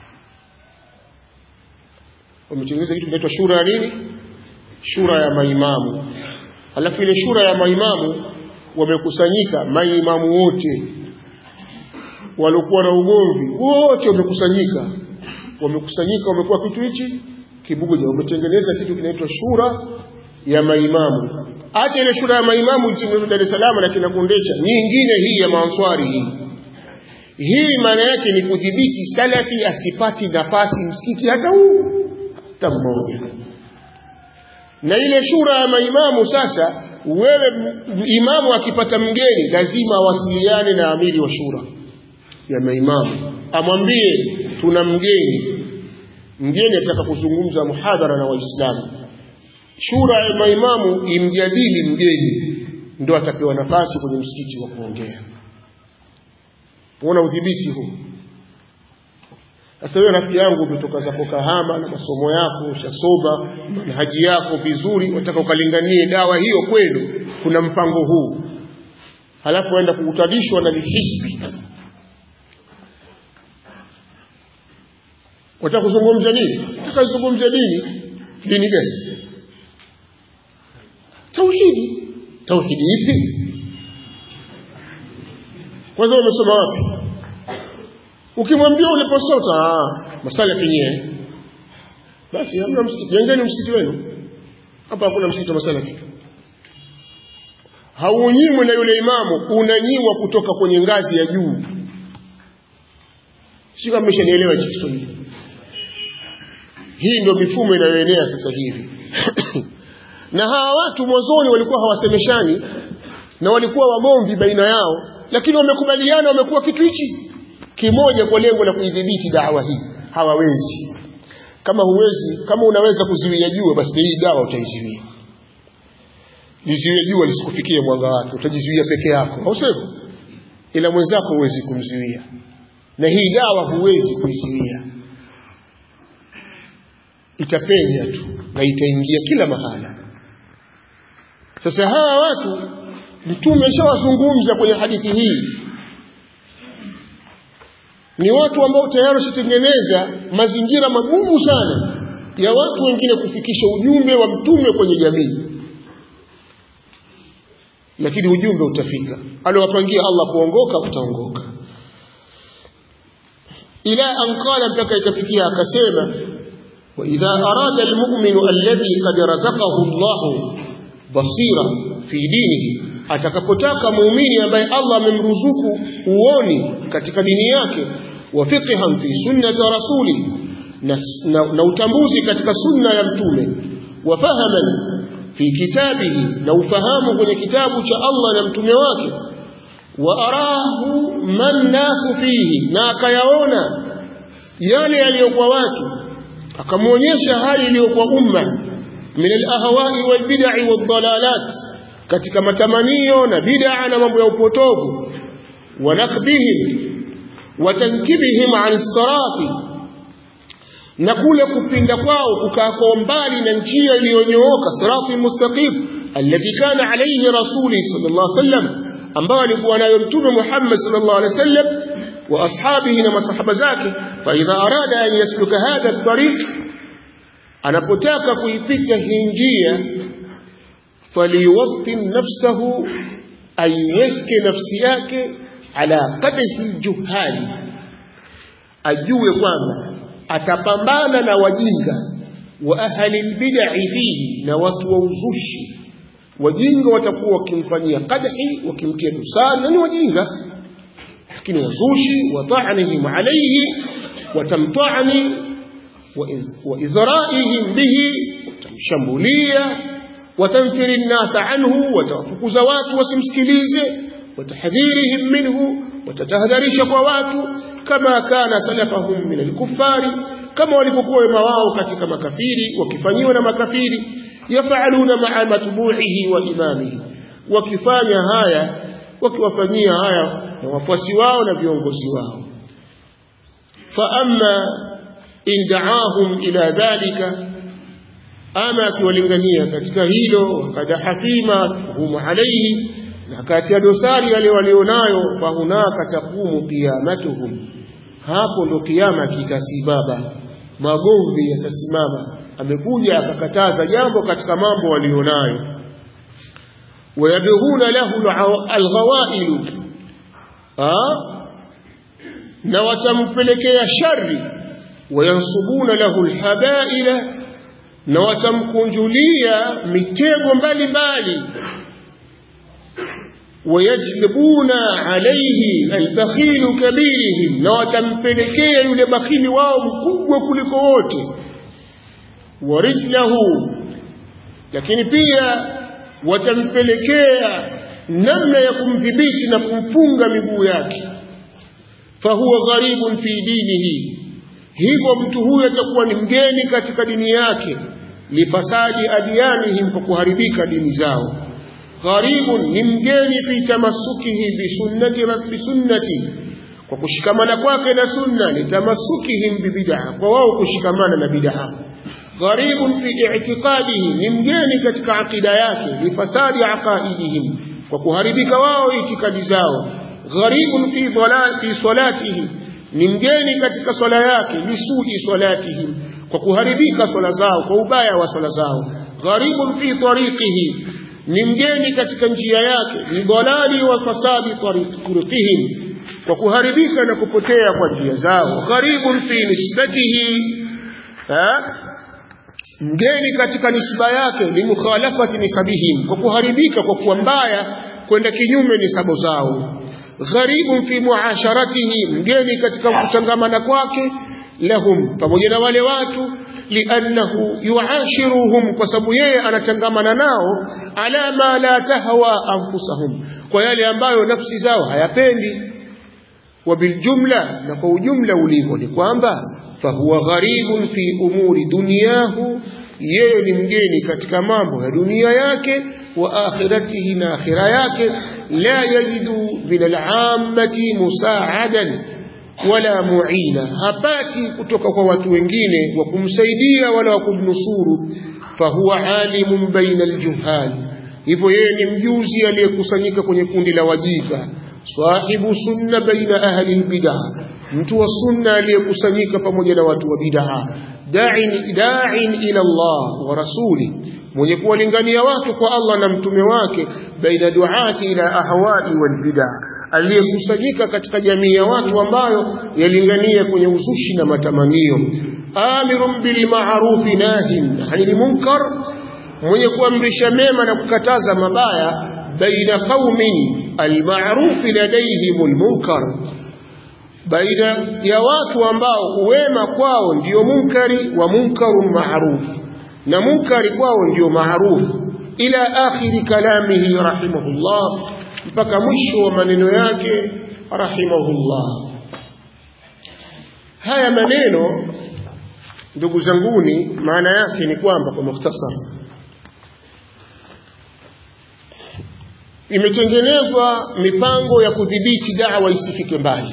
wametengeneza kitu kinaitwa shura ya nini shura ya maimamu alafu ile shura ya maimamu wamekusanyika maimamu wote waliokuwa na ugomvi wote wamekusanyika wamekusanyika wamekuwa kitu hichi kibugoja wametengeneza kitu kinaitwa shura ya maimamu acha ile shura ya maimamu nchini Dar es Salaam na kinakundesha nyingine hii ya maanswari hii hii maana yake ni kudhibiti salafi asipati nafasi msikiti hata huu hata mmoja na ile shura ya maimamu sasa wewe imamu akipata mgeni lazima awasiliane na amiri wa shura ya maimamu amwambie tuna mgeni mgeni ataka kuzungumza muhadhara na waislamu shura ya maimamu imjadili mgeni ndo atapewa nafasi kwenye msikiti wa kuongea uona udhibiti huu sasa wewe rafiki yangu umetoka zako kahama na masomo yako ushasoma manhaji yako vizuri wataka ukalinganie dawa hiyo kwenu kuna mpango huu halafu waenda kukutadishwa na hisbi wataka kuzungumza nini wataka kuzungumza dini dini gani tauhidi tauhidi ipi kwanza umesoma wapi ukimwambia uliposota masala yenyewe basi hamna msikiti jengeni msikiti wenu hapa hakuna msikiti wa masala kitu haunyimwi na yule imamu unanyiwa kutoka kwenye ngazi ya juu sio kama mmeshanielewa hichi Kiswahili hii ndio mifumo inayoenea sasa hivi na hawa watu mwanzoni walikuwa hawasemeshani na walikuwa wagomvi baina yao lakini wamekubaliana wamekuwa kitu hichi kimoja kwa lengo la kuidhibiti dawa hii hawawezi kama huwezi kama unaweza kuziwia jua basi hii dawa utaiziwia liziwie jua lisikufikie mwanga wake utajizuia peke yako au sivyo ila mwenzako huwezi kumzuia na hii dawa huwezi kuizuia itapenya tu na itaingia kila mahala sasa hawa watu mtume ashawazungumza kwenye hadithi hii ni watu ambao tayari washatengeneza mazingira magumu sana ya watu wengine kufikisha ujumbe wa mtume kwenye jamii lakini ujumbe utafika aliowapangia Allah kuongoka utaongoka ila an qala mpaka ikafikia akasema wa idha arada almu'minu alladhi qad razaqahu Allah basira fi dinihi atakapotaka muumini ambaye Allah amemruzuku uoni katika dini yake wa fiqhan fi sunnati rasuli na, na, na utambuzi katika sunna ya mtume wa fahaman fi kitabihi na ufahamu kwenye kitabu cha Allah na mtume wake wa arahu man nasu fihi na akayaona yale yaliyokuwa watu akamwonyesha hali iliyokuwa umma min alahwai walbid'i wadhalalat katika matamanio na bid'a na mambo ya upotovu wa nakbihim wa tankibihim an sirati na kule kupinda kwao kukaa kwa mbali na njia iliyonyooka sirati mustaqim alladhi kana alayhi rasuli sallallahu alayhi wasallam ambao alikuwa nayo mtume Muhammad sallallahu alayhi wasallam wa ashabihi na masahaba zake fa idha arada an yasluka hadha at-tariq anapotaka kuipita hii njia faliwattin nafsahu aiweke nafsi yake ala qadhi juhali ajue kwamba atapambana na wajinga wa ahli albid'i fihi na watu wa uzushi wajinga watakuwa wakimfanyia qadhi wakimtia dosari na ni wajinga lakini wazushi wa ta'nihim alayhi watamtani wa izra'ihim bihi watamshambulia watamfiri nnasa anhu watawafukuza watu wasimsikilize watahdhirihim minhu watatahadharisha kwa watu kama kana salafahum min alkuffari kama walivyokuwa wema wao katika makafiri wakifanyiwa na makafiri yafaluna maa matbuhihi wa imamihi wakifanya haya wakiwafanyia haya na wafuasi wao na viongozi wao fa amma in da'ahum ila dhalika ama akiwalingania katika hilo wakadaha fima hum alayhi na kati ya dosari yale walionayo fahunaka taqumu qiyamatuhum hapo ndo kiyama kitasimama magomvi yatasimama amekuja akakataza jambo katika mambo walionayo wayabghuna lahu alghawailu na watampelekea shari wayansubuna lahu alhabaila na watamkunjulia mitego mbalimbali wayajlibuna alayhi albakhilu kabirihim na watampelekea yule bakhili wao mkubwa kuliko wote warijlahu lakini pia watampelekea namna ya kumdhibiti na kumfunga miguu yake fahuwa gharibun fi dinihi hivyo mtu huyo atakuwa ni mgeni katika dini yake lifasadi adyanihim kwa kuharibika dini zao gharibun ni mgeni fi tamassukihi bisunnati rabbi sunnati kwa kushikamana kwake na sunna litamasukihim bibid'a kwa wao kushikamana na bid'a gharibun fi i'tiqadihi ni mgeni katika akida yake lifasadi aqaidihim kwa kuharibika wao itikadi zao gharibun fi dhalal fi salatihi ni mgeni katika swala yake lisudi salatihim kwa kuharibika swala zao kwa ubaya wa swala zao gharibun fi tariqihi ni mgeni katika njia yake ni dhalali wa fasadi tariqihim kwa kuharibika na kupotea kwa njia zao gharibun fi nisbatihi mgeni katika nisba yake ni mukhalafati nisabihim kwa kuharibika kwa kuwa mbaya kwenda kinyume nisabo zao gharibun fi muasharatihi mgeni katika kutangamana kwake lahum pamoja na wale watu liannahu yuashiruhum kwa sababu yeye anatangamana nao ala ma la tahwa anfusahum kwa yale ambayo nafsi zao hayapendi wabiljumla na kwa ujumla ulivyo ni kwamba fahuwa gharibun fi umuri dunyahu yeye ni mgeni katika mambo ya dunia yake wa akhiratihi na akhira yake la yajidu min al'ammati musaadan wala muina hapati kutoka kwa watu wengine wa kumsaidia wala wa kumnusuru fahuwa alimun baina aljuhal hivyo yeye ni mjuzi aliyekusanyika kwenye kundi la wajinga sahibu sunna baina ahli albid'ah mtu wa sunna aliyekusanyika pamoja na watu wa bid'ah da'in da'in ila Allah wa rasuli mwenye kuwalingania watu kwa Allah na mtume wake baina duati ila ahwai wal bid'ah aliyekusanyika katika jamii ya watu ambayo yalingania kwenye uzushi na matamanio amirun bil ma'ruf nahin 'anil munkar mwenye kuamrisha mema na kukataza mabaya baina qaumin almaruf ladayhim almunkar baina ya watu ambao uwema kwao ndio munkari wa munkarun ma'ruf na munkari kwao ndio ma'ruf ila akhiri kalamihi rahimahullah mpaka mwisho wa maneno yake rahimahullah haya maneno ndugu zanguni maana yake ni kwamba kwa mukhtasar imetengenezwa mipango ya kudhibiti dawa isifike mbali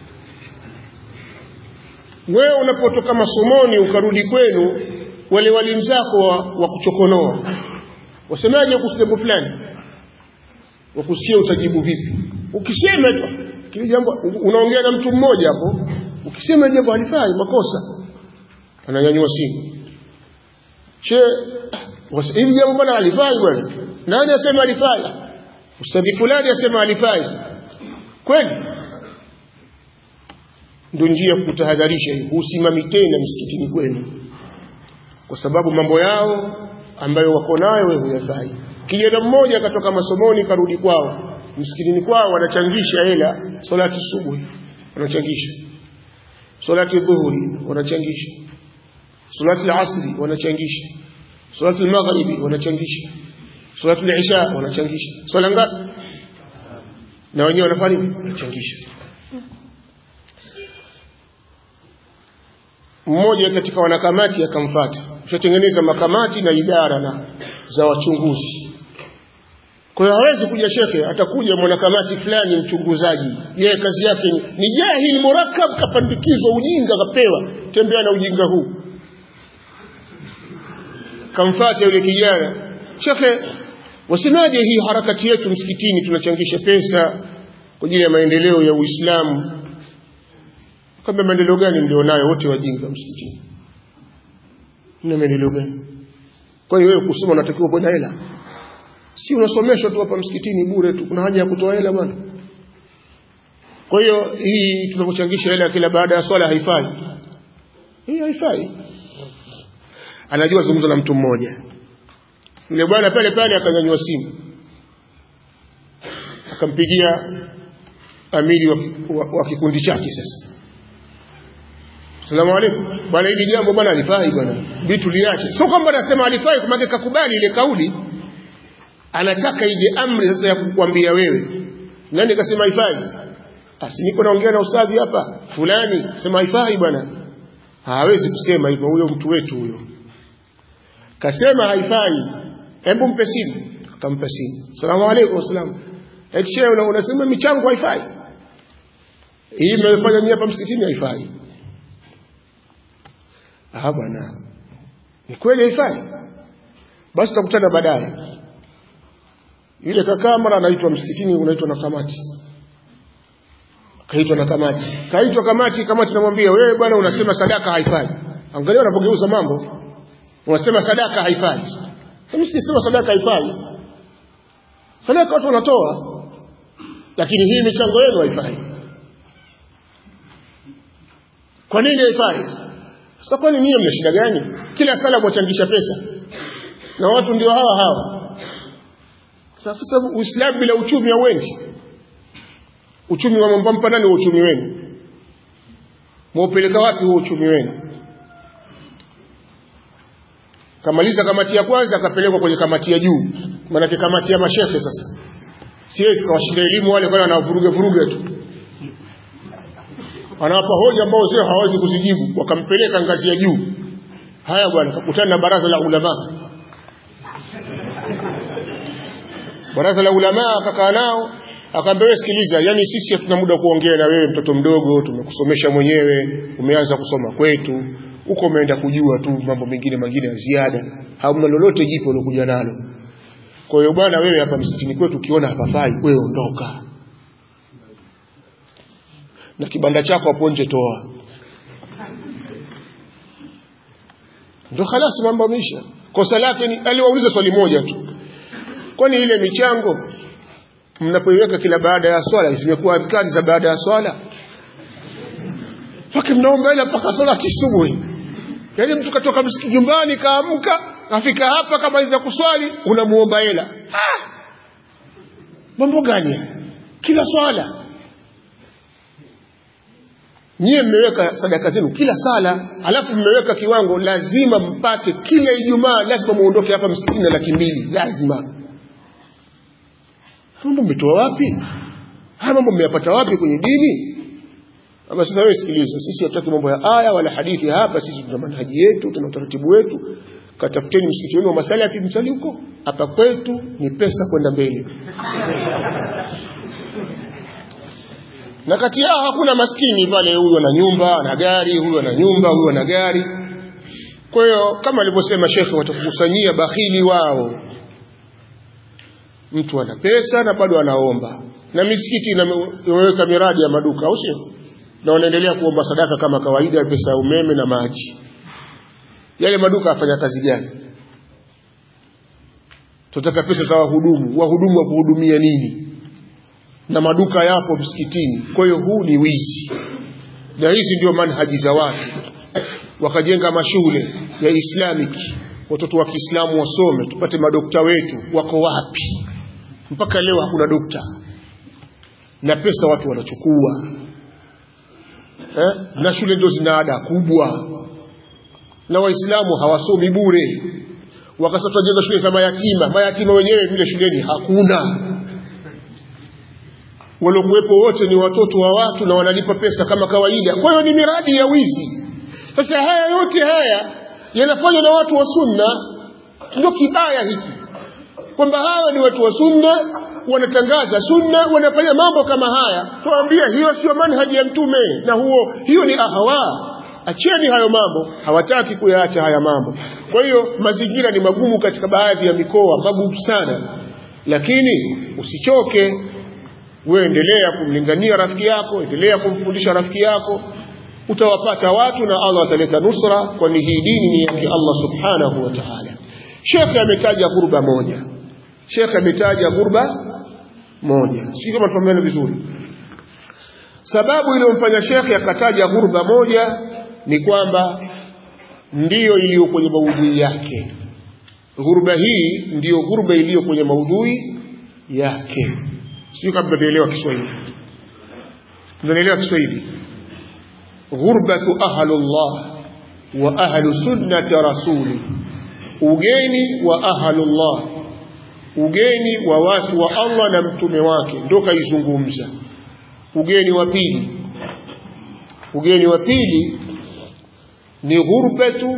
wewe unapotoka masomoni ukarudi kwenu wale walimu zako wa, wa kuchokonoa wasemaje kuhusu jambo fulani wakusikia utajibu vipi ukisema tu kile jambo unaongea na mtu mmoja hapo ukisema jambo halifai makosa ananyanyua simu che hivi jambo bwana halifai bwana nani asema halifai ustadhi fulani asema halifai kweli ndio njia ya kutahadharisha hii husimami tena msikitini kwenu kwa sababu mambo yao ambayo wako nayo wewe huyafai kijana mmoja akatoka masomoni karudi kwao msikitini kwao wanachangisha hela salati subuhi wanachangisha salati dhuhuri wanachangisha salati al-asri wanachangisha salati al-maghribi wanachangisha salati al-isha wanachangisha swala ngapi na wenyewe wanafanya wanachangisha mmoja katika wanakamati akamfuata ushatengeneza makamati na idara na za wachunguzi kwa hiyo hawezi kuja shekhe atakuja mwanakamati fulani mchunguzaji yeye kazi yake ni, ni jahil murakkab kapandikizwa ujinga kapewa tembea na ujinga huu kamfuata yule kijana shekhe wasemaje hii harakati yetu msikitini tunachangisha pesa kwa ajili ya maendeleo ya Uislamu kama maendeleo gani mlionayo wote wajinga msikitini mna maendeleo gani kwani wewe kusoma unatakiwa kwenda hela si unasomeshwa tu hapa msikitini bure tu kuna haja ya kutoa hela bwana kwa hiyo hii tunapochangisha hela kila baada ya swala haifai hii haifai anajua zungumza na mtu mmoja yule bwana pale pale akanyanyua simu akampigia amiri wa, wa, wa kikundi chake sasa Salamu alaykum. Bwana hili jambo bwana alifai bwana. Vitu liache. Sio kwamba anasema alifai kwa maana kakubali ile kauli. Anataka ije amri sasa ya kukwambia wewe. Nani kasema haifai? Asi niko naongea na ustadhi hapa. Fulani sema haifai bwana. Hawezi kusema hivyo huyo mtu wetu huyo. Kasema haifai. Hebu mpe simu. Akampa simu. Salamu alaykum salamu. Eti shehe unasema michango haifai. Hii mmefanya nini hapa msikitini haifai. Ah bwana. Ni kweli haifai. Basi tutakutana baadaye. Yule kakaa mara anaitwa msikitini unaitwa na kamati. Kaitwa na kamati. Kaitwa kamati, kamati namwambia wewe bwana unasema sadaka haifai. Angalia unapogeuza mambo. Unasema sadaka haifai. Mimi sisema sadaka haifai. Sadaka watu wanatoa. Lakini hii michango yenu haifai. Kwa nini haifai? Sasa kwani ninyi mna shida gani? Kila sala mwachangisha pesa. Na watu ndio hawa hawa. Sasa Uislamu bila uchumi hauendi. Uchumi wa mbampa nani wa uchumi wenu? Mwaupeleka wapi huo uchumi wenu? kamaliza kamati ya kwanza akapelekwa kwenye kamati ya juu maanake kamati ya mashehe sasa siwezi kawashinda elimu wale kwani wanavuruge vuruge tu anawapa hoja ambao sio hawawezi kuzijibu wakampeleka ngazi ya juu haya bwana kakutana na baraza la ulama baraza la ulama akakaa nao akaambia wewe sikiliza yani sisi hatuna muda kuongea na wewe mtoto mdogo tumekusomesha mwenyewe umeanza kusoma kwetu huko umeenda kujua tu mambo mengine mengine ya ziada hamna lolote jipya ulokuja nalo kwa hiyo bwana wewe hapa msikitini kwetu ukiona hapafai wewe ondoka na kibanda chako hapo nje toa ndio khalasi mambo yameisha kosa lake ni aliwauliza swali moja tu kwani ile michango mnapoiweka kila baada ya swala zimekuwa adhkari za baada ya swala mpaka mnaomba ile mpaka salati subuhi yaani mtu katoka msikiti nyumbani kaamka afika hapa kamaliza kuswali unamuomba hela ah! mambo gani haya kila swala nyie mmeweka sadaka zenu kila sala alafu mmeweka kiwango lazima mpate kila ijumaa lazima muondoke hapa msikitini na laki mbili lazima mambo mmetoa wapi haya mambo mmeyapata wapi kwenye dini ama sasa wewe sikiliza sisi hatutaki mambo ya aya wala hadithi hapa sisi tuna manhaji yetu tuna utaratibu wetu katafuteni msikiti wenu wa masalafi msali huko hapa kwetu ni pesa kwenda mbele na kati yao hakuna maskini pale huyu ana nyumba ana gari huyu ana nyumba huyu ana gari kwa hiyo kama alivyosema shekhe watakusanyia bakhili wao mtu ana pesa na bado anaomba na misikiti imeweka miradi ya maduka au sio na wanaendelea kuomba sadaka kama kawaida pesa ya umeme na maji yale maduka afanya kazi gani tunataka pesa za wahudumu wahudumu wa kuhudumia nini na maduka yapo msikitini kwa hiyo huu ni wizi na hizi ndio manhaji za watu wakajenga mashule ya islamic watoto wa kiislamu wasome tupate madokta wetu wako wapi mpaka leo hakuna dokta na pesa watu wanachukua eh? na shule ndio zina ada kubwa na waislamu hawasomi bure wakasema tunajenga shule za mayatima mayatima wenyewe vile shuleni hakuna waliokuwepo wote ni watoto wa watu na wanalipa pesa kama kawaida kwa hiyo ni miradi ya wizi sasa haya yote haya yanafanywa na watu wa sunna ndio kibaya hiki kwamba hawa ni watu wa sunna wanatangaza sunna wanafanya mambo kama haya tuambia hiyo sio manhaji ya mtume na huo hiyo ni ahawa acheni hayo mambo hawataki kuyaacha haya mambo kwa hiyo mazingira ni magumu katika baadhi ya mikoa magumu sana lakini usichoke wewe endelea kumlingania rafiki yako endelea kumfundisha rafiki yako utawapata watu na Allah ataleta nusra kwani hii dini ni yake Allah subhanahu wa ta'ala Sheikh ametaja ghurba moja Sheikh ametaja ghurba moja sio kama tumeona vizuri sababu iliyomfanya Sheikh akataja ghurba moja ni kwamba ndiyo iliyo kwenye maudhui yake ghurba hii ndiyo ghurba iliyo kwenye maudhui yake sio kama tunaelewa Kiswahili tunaelewa Kiswahili ghurbatu ahlullah wa ahlu sunnati rasuli ugeni wa ahlullah ugeni wa watu wa Allah na mtume wake ndio kaizungumza ugeni wa pili ugeni wa pili ni ghurbatu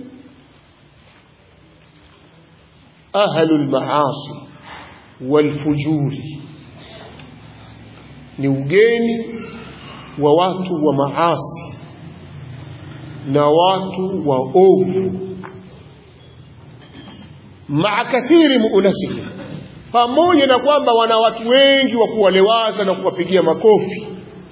ahlul maasi walfujuri ni ugeni wa watu wa maasi na watu wa ovu maa kathiri muunasihi pamoja na kwamba wana watu wengi wa kuwalewaza na kuwapigia makofi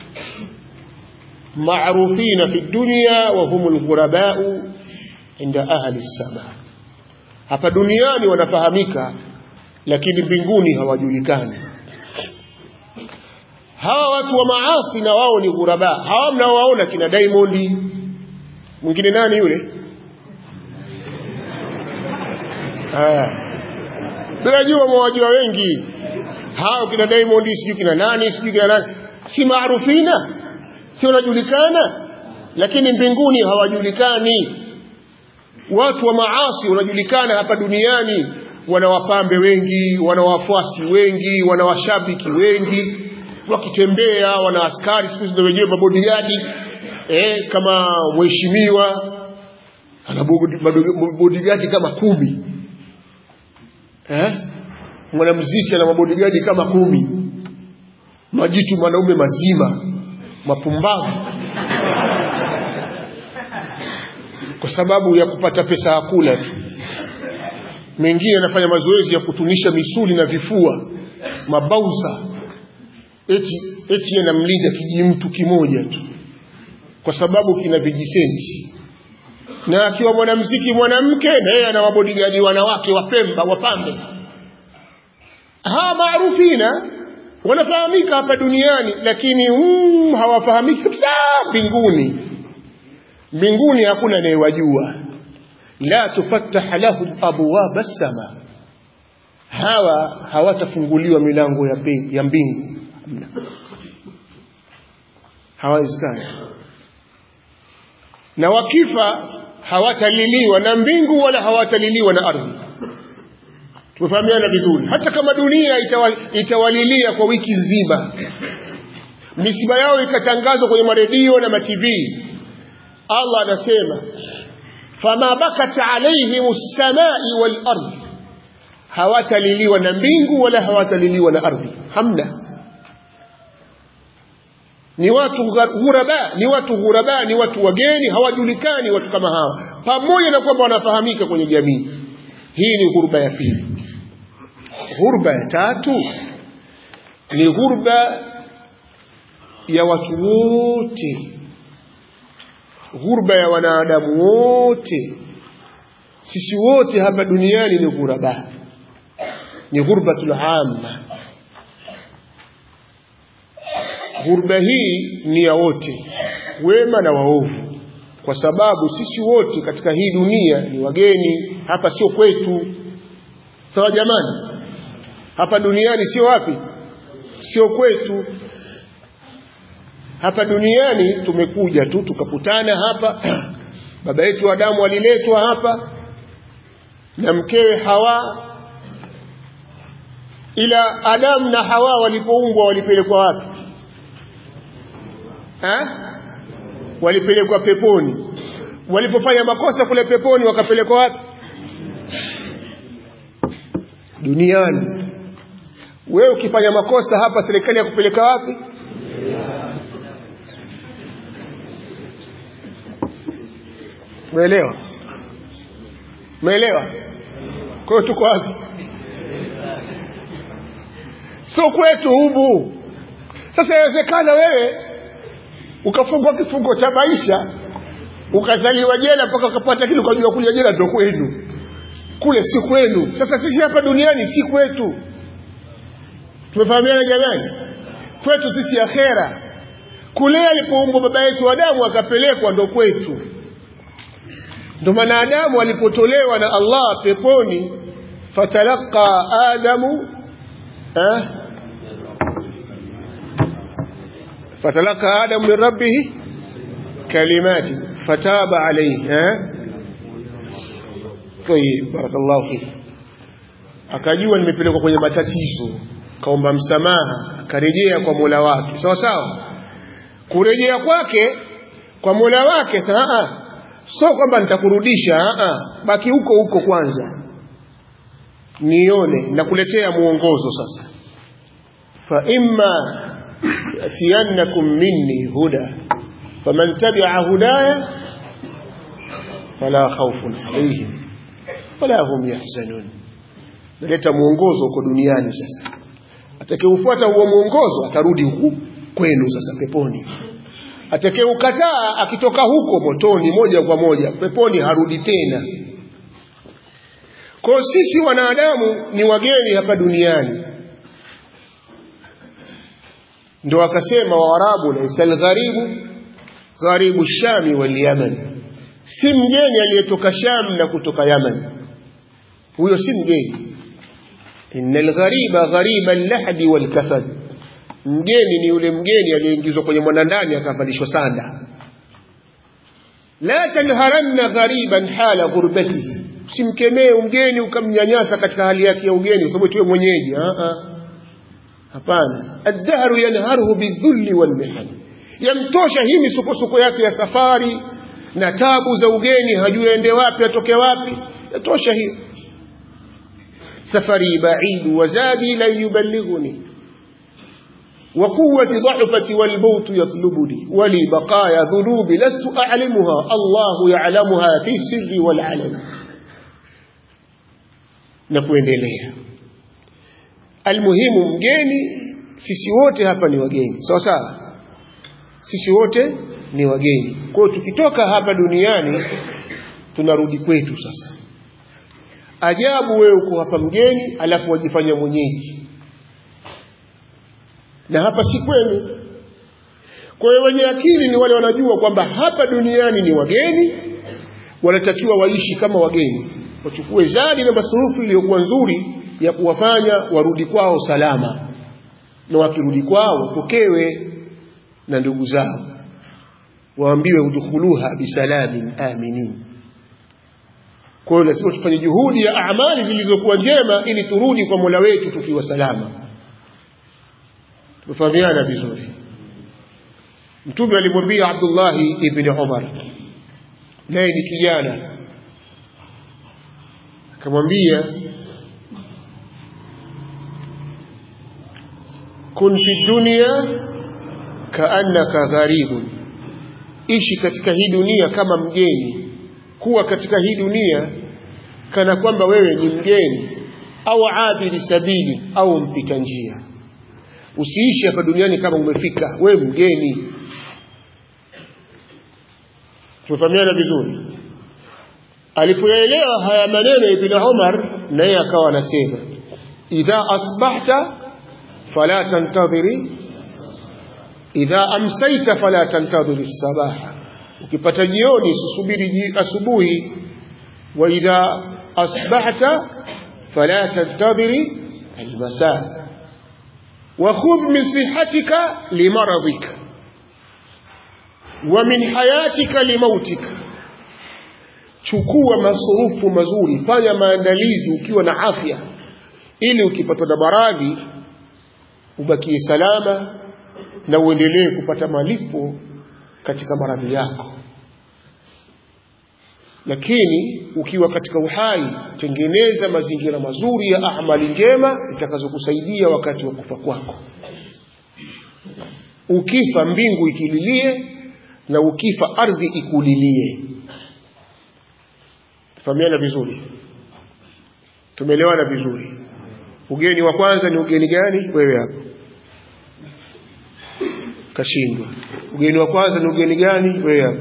maarufina fi dunya wa humul ghurabau inda ahli sama hapa duniani wanafahamika lakini mbinguni hawajulikani hawa watu wa maasi na wao ni ghuraba hawa mnaowaona kina Diamond mwingine nani yule ah tunajua mwajua wengi hao kina Diamond sijui kina nani sijui kina nani si maarufina si wanajulikana lakini mbinguni hawajulikani watu wa maasi wanajulikana hapa duniani wana wapambe wengi wana wafuasi wengi wana washabiki wengi wakitembea wana askari siku hizi wenyewe mabodigadi eh, kama mheshimiwa ana mabodigadi kama kumi eh? mwanamziki ana mabodigadi kama kumi majitu mwanaume mazima mapumbavu kwa sababu ya kupata pesa ya kula tu mengine anafanya mazoezi ya kutunisha misuli na vifua mabauza eti eti anamlinda kijimtu kimoja tu kwa sababu kina vijisenti na akiwa mwanamziki mwanamke na yeye ana wabodigadi wanawake wapemba wapambe hawa maarufina wanafahamika hapa duniani lakini mm, hawafahamiki kabisa mbinguni mbinguni hakuna anayewajua la tufattah lahum abwaba sama hawa hawatafunguliwa milango ya, ya mbingu hawawezekani na wakifa hawataliliwa na mbingu wala hawataliliwa na ardhi tumefahamiana vizuri hata kama dunia itawal, itawalilia kwa wiki nzima misiba yao ikatangazwa kwenye maredio na matv allah anasema fama bakat alaihim lsamai walardi hawataliliwa na mbingu wala hawataliliwa na ardhi hamna ni watu ghuraba ni watu ghuraba ni watu wageni hawajulikani watu kama hawa pamoja na kwamba wanafahamika kwenye jamii hii ni ghurba ya pili ghurba ya tatu ni ghurba ya watu wote ghurba ya wanadamu wote sisi wote hapa duniani ni ghuraba ni ghurbatul amma ghurba hii ni ya wote wema na waovu kwa sababu sisi wote katika hii dunia ni wageni hapa sio kwetu sawa jamani hapa duniani sio wapi sio kwetu hapa duniani tumekuja tu tukakutana hapa baba yetu Adamu aliletwa hapa na mkewe Hawa ila Adamu na Hawa walipoumbwa walipelekwa wapi ha? walipelekwa peponi walipofanya makosa kule peponi wakapelekwa wapi duniani wewe ukifanya makosa hapa serikali ya kupeleka wapi umeelewa umeelewa kwa hiyo tuko wapi sio kwetu hubu sasa inawezekana wewe ukafungwa kifungo cha maisha ukazaliwa jela mpaka ukapata kile ukajua kuja jela ndo kwenu kule si kwenu sasa sisi hapa duniani si kwetu tumefahamiana jamani kwetu sisi akhera kule alipoumbwa baba yetu Adamu akapelekwa ndo kwetu ndo maana Adamu alipotolewa na Allah peponi fatalaqa Adamu eh fatalaqa Adamu min rabbih kalimati fataba alayhi eh طيب بارك الله فيك akajua nimepelekwa kwenye matatizo kaomba msamaha akarejea kwa Mola wake sawa sawa kurejea kwake kwa Mola wake saa sio kwamba nitakurudisha a baki huko huko kwanza nione nakuletea muongozo sasa fa imma yatiyannakum minni huda faman tabi'a hudaya fala khawfun alayhim wala hum yahzanun naleta muongozo huko duniani sasa atakayeufuata huo muongozo atarudi huku kwenu sasa peponi atakayeukataa akitoka huko motoni moja kwa moja peponi harudi tena kwa sisi wanadamu ni wageni hapa duniani ndio akasema waarabu laisa algharibu gharibu shami wal yaman si mgeni aliyetoka sham na kutoka yaman huyo si mgeni inna alghariba ghariba allahdi walkafan mgeni ni yule mgeni aliyeingizwa kwenye mwanandani akavalishwa sanda la tanharanna ghariban hala ghurbatihi usimkemee mgeni ukamnyanyasa katika hali yake ya ugeni sababu tuwe mwenyeji hapana addahru yanharuhu bidhulli walmihan yamtosha hii misukosuko yake ya safari na tabu za ugeni hajui aende wapi atoke wapi yatosha hiyo safari baidu wazadi lan yuballighuni وقوة ضعفتي والموت يطلبني ولي بقايا ذنوبي لست أعلمها الله يعلمها في السر والعلن نكوendelea almuhimu mgeni sisi wote hapa ni wageni sawa sawa sisi wote ni wageni kwa hiyo tukitoka hapa duniani tunarudi kwetu sasa ajabu wewe uko hapa mgeni alafu wajifanya mwenyeji na hapa si kwenu kwa hiyo wenye akili ni wale wanajua kwamba hapa duniani ni wageni wanatakiwa waishi kama wageni wachukue zadi na masurufu iliyokuwa nzuri ya kuwafanya warudi kwao salama na wakirudi kwao wapokewe na ndugu zao waambiwe udkhuluha bisalamin aminin kwa hiyo lazima tufanye juhudi ya amali zilizokuwa njema ili turudi kwa mola wetu tukiwa salama tumefahamiana vizuri mtume alimwambia abdullahi ibni umar naye ni kijana akamwambia kun fi dunya kaannaka gharibun ishi katika hii dunia kama mgeni kuwa katika hii dunia kana kwamba wewe ni mgeni au abiri sabili au mpita njia usiishi hapa duniani kama umefika wewe mgeni tumefahamiana vizuri alipoyaelewa haya maneno ibn Umar naye akawa anasema idha asbahta fala tantadhiri idha amsaita fala tantadhiri sabaha ukipata jioni usisubiri asubuhi wa idha asbahta fala tantadhiri almasa وخذ من صحتك لمرضك ومن حياتك لموتك chukua masurufu mazuri fanya maandalizi ukiwa na afya ili ukipatwa na maradhi ubakie salama na uendelee kupata malipo katika maradhi yako lakini ukiwa katika uhai tengeneza mazingira mazuri ya amali njema itakazokusaidia wakati wa kufa kwako ukifa mbingu ikililie na ukifa ardhi ikulilie fahamiana vizuri tumeelewana vizuri ugeni wa kwanza ni ugeni gani wewe hapo kashindwa ugeni wa kwanza ni ugeni gani wewe hapo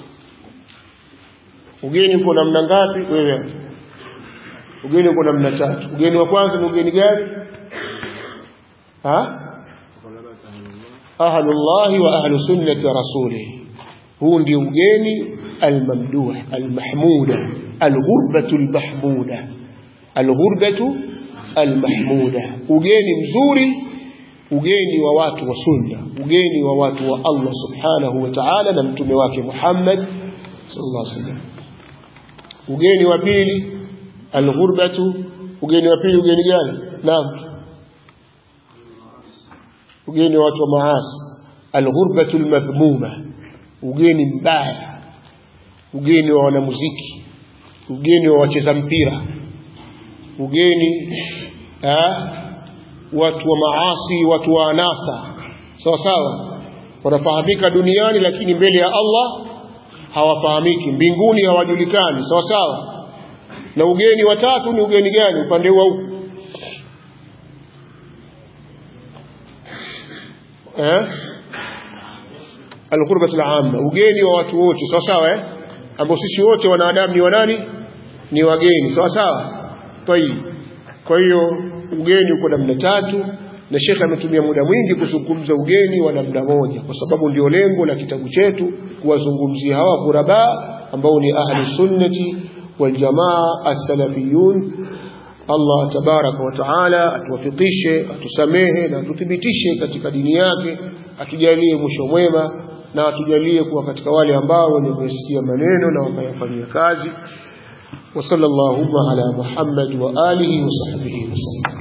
ugeni uko namna ngapi wewe hapo ugeni uko namna tatu ugeni wa kwanza ni ugeni gani ha ahlullahi wa ahlu sunnati rasulih huu ndio ugeni almamduh almahmuda alghurbatu almahmuda alghurbatu almahmuda ugeni mzuri ugeni wa watu wa sunna ugeni wa watu wa Allah subhanahu wa ta'ala na mtume wake Muhammad sallallahu alaihi wasallam ugeni wa pili alghurbatu ugeni wa pili ugeni gani naam ugeni wa watu wa maasi alghurbatu almadhmuma ugeni mbaya ugeni wa wanamuziki ugeni wa wacheza mpira ugeni ha? watu wa maasi watu wa anasa sawa sawa wanafahamika duniani lakini mbele ya Allah hawafahamiki mbinguni hawajulikani sawa sawa na ugeni wa tatu ni ugeni gani upande wa huku eh alqurbatu alamma ugeni wa watu wote sawa sawa eh ambao sisi wote wanadamu ni wanani ni wageni sawa sawa tayib kwa hiyo ugeni uko namna tatu na shekhe ametumia muda mwingi kuzungumza ugeni wa namna moja kwa sababu ndio lengo la kitabu chetu kuwazungumzia hawa kuraba ambao ni ahli sunnati wal jamaa as-salafiyun Allah tabaraka wa taala atuwafikishe atusamehe na atuthibitishe katika dini yake atujalie mwisho mwema na atujalie kuwa katika wale ambao wenye kusikia maneno na wakayafanyia kazi wa sallallahu ala Muhammad wa alihi wa sahbihi wasallam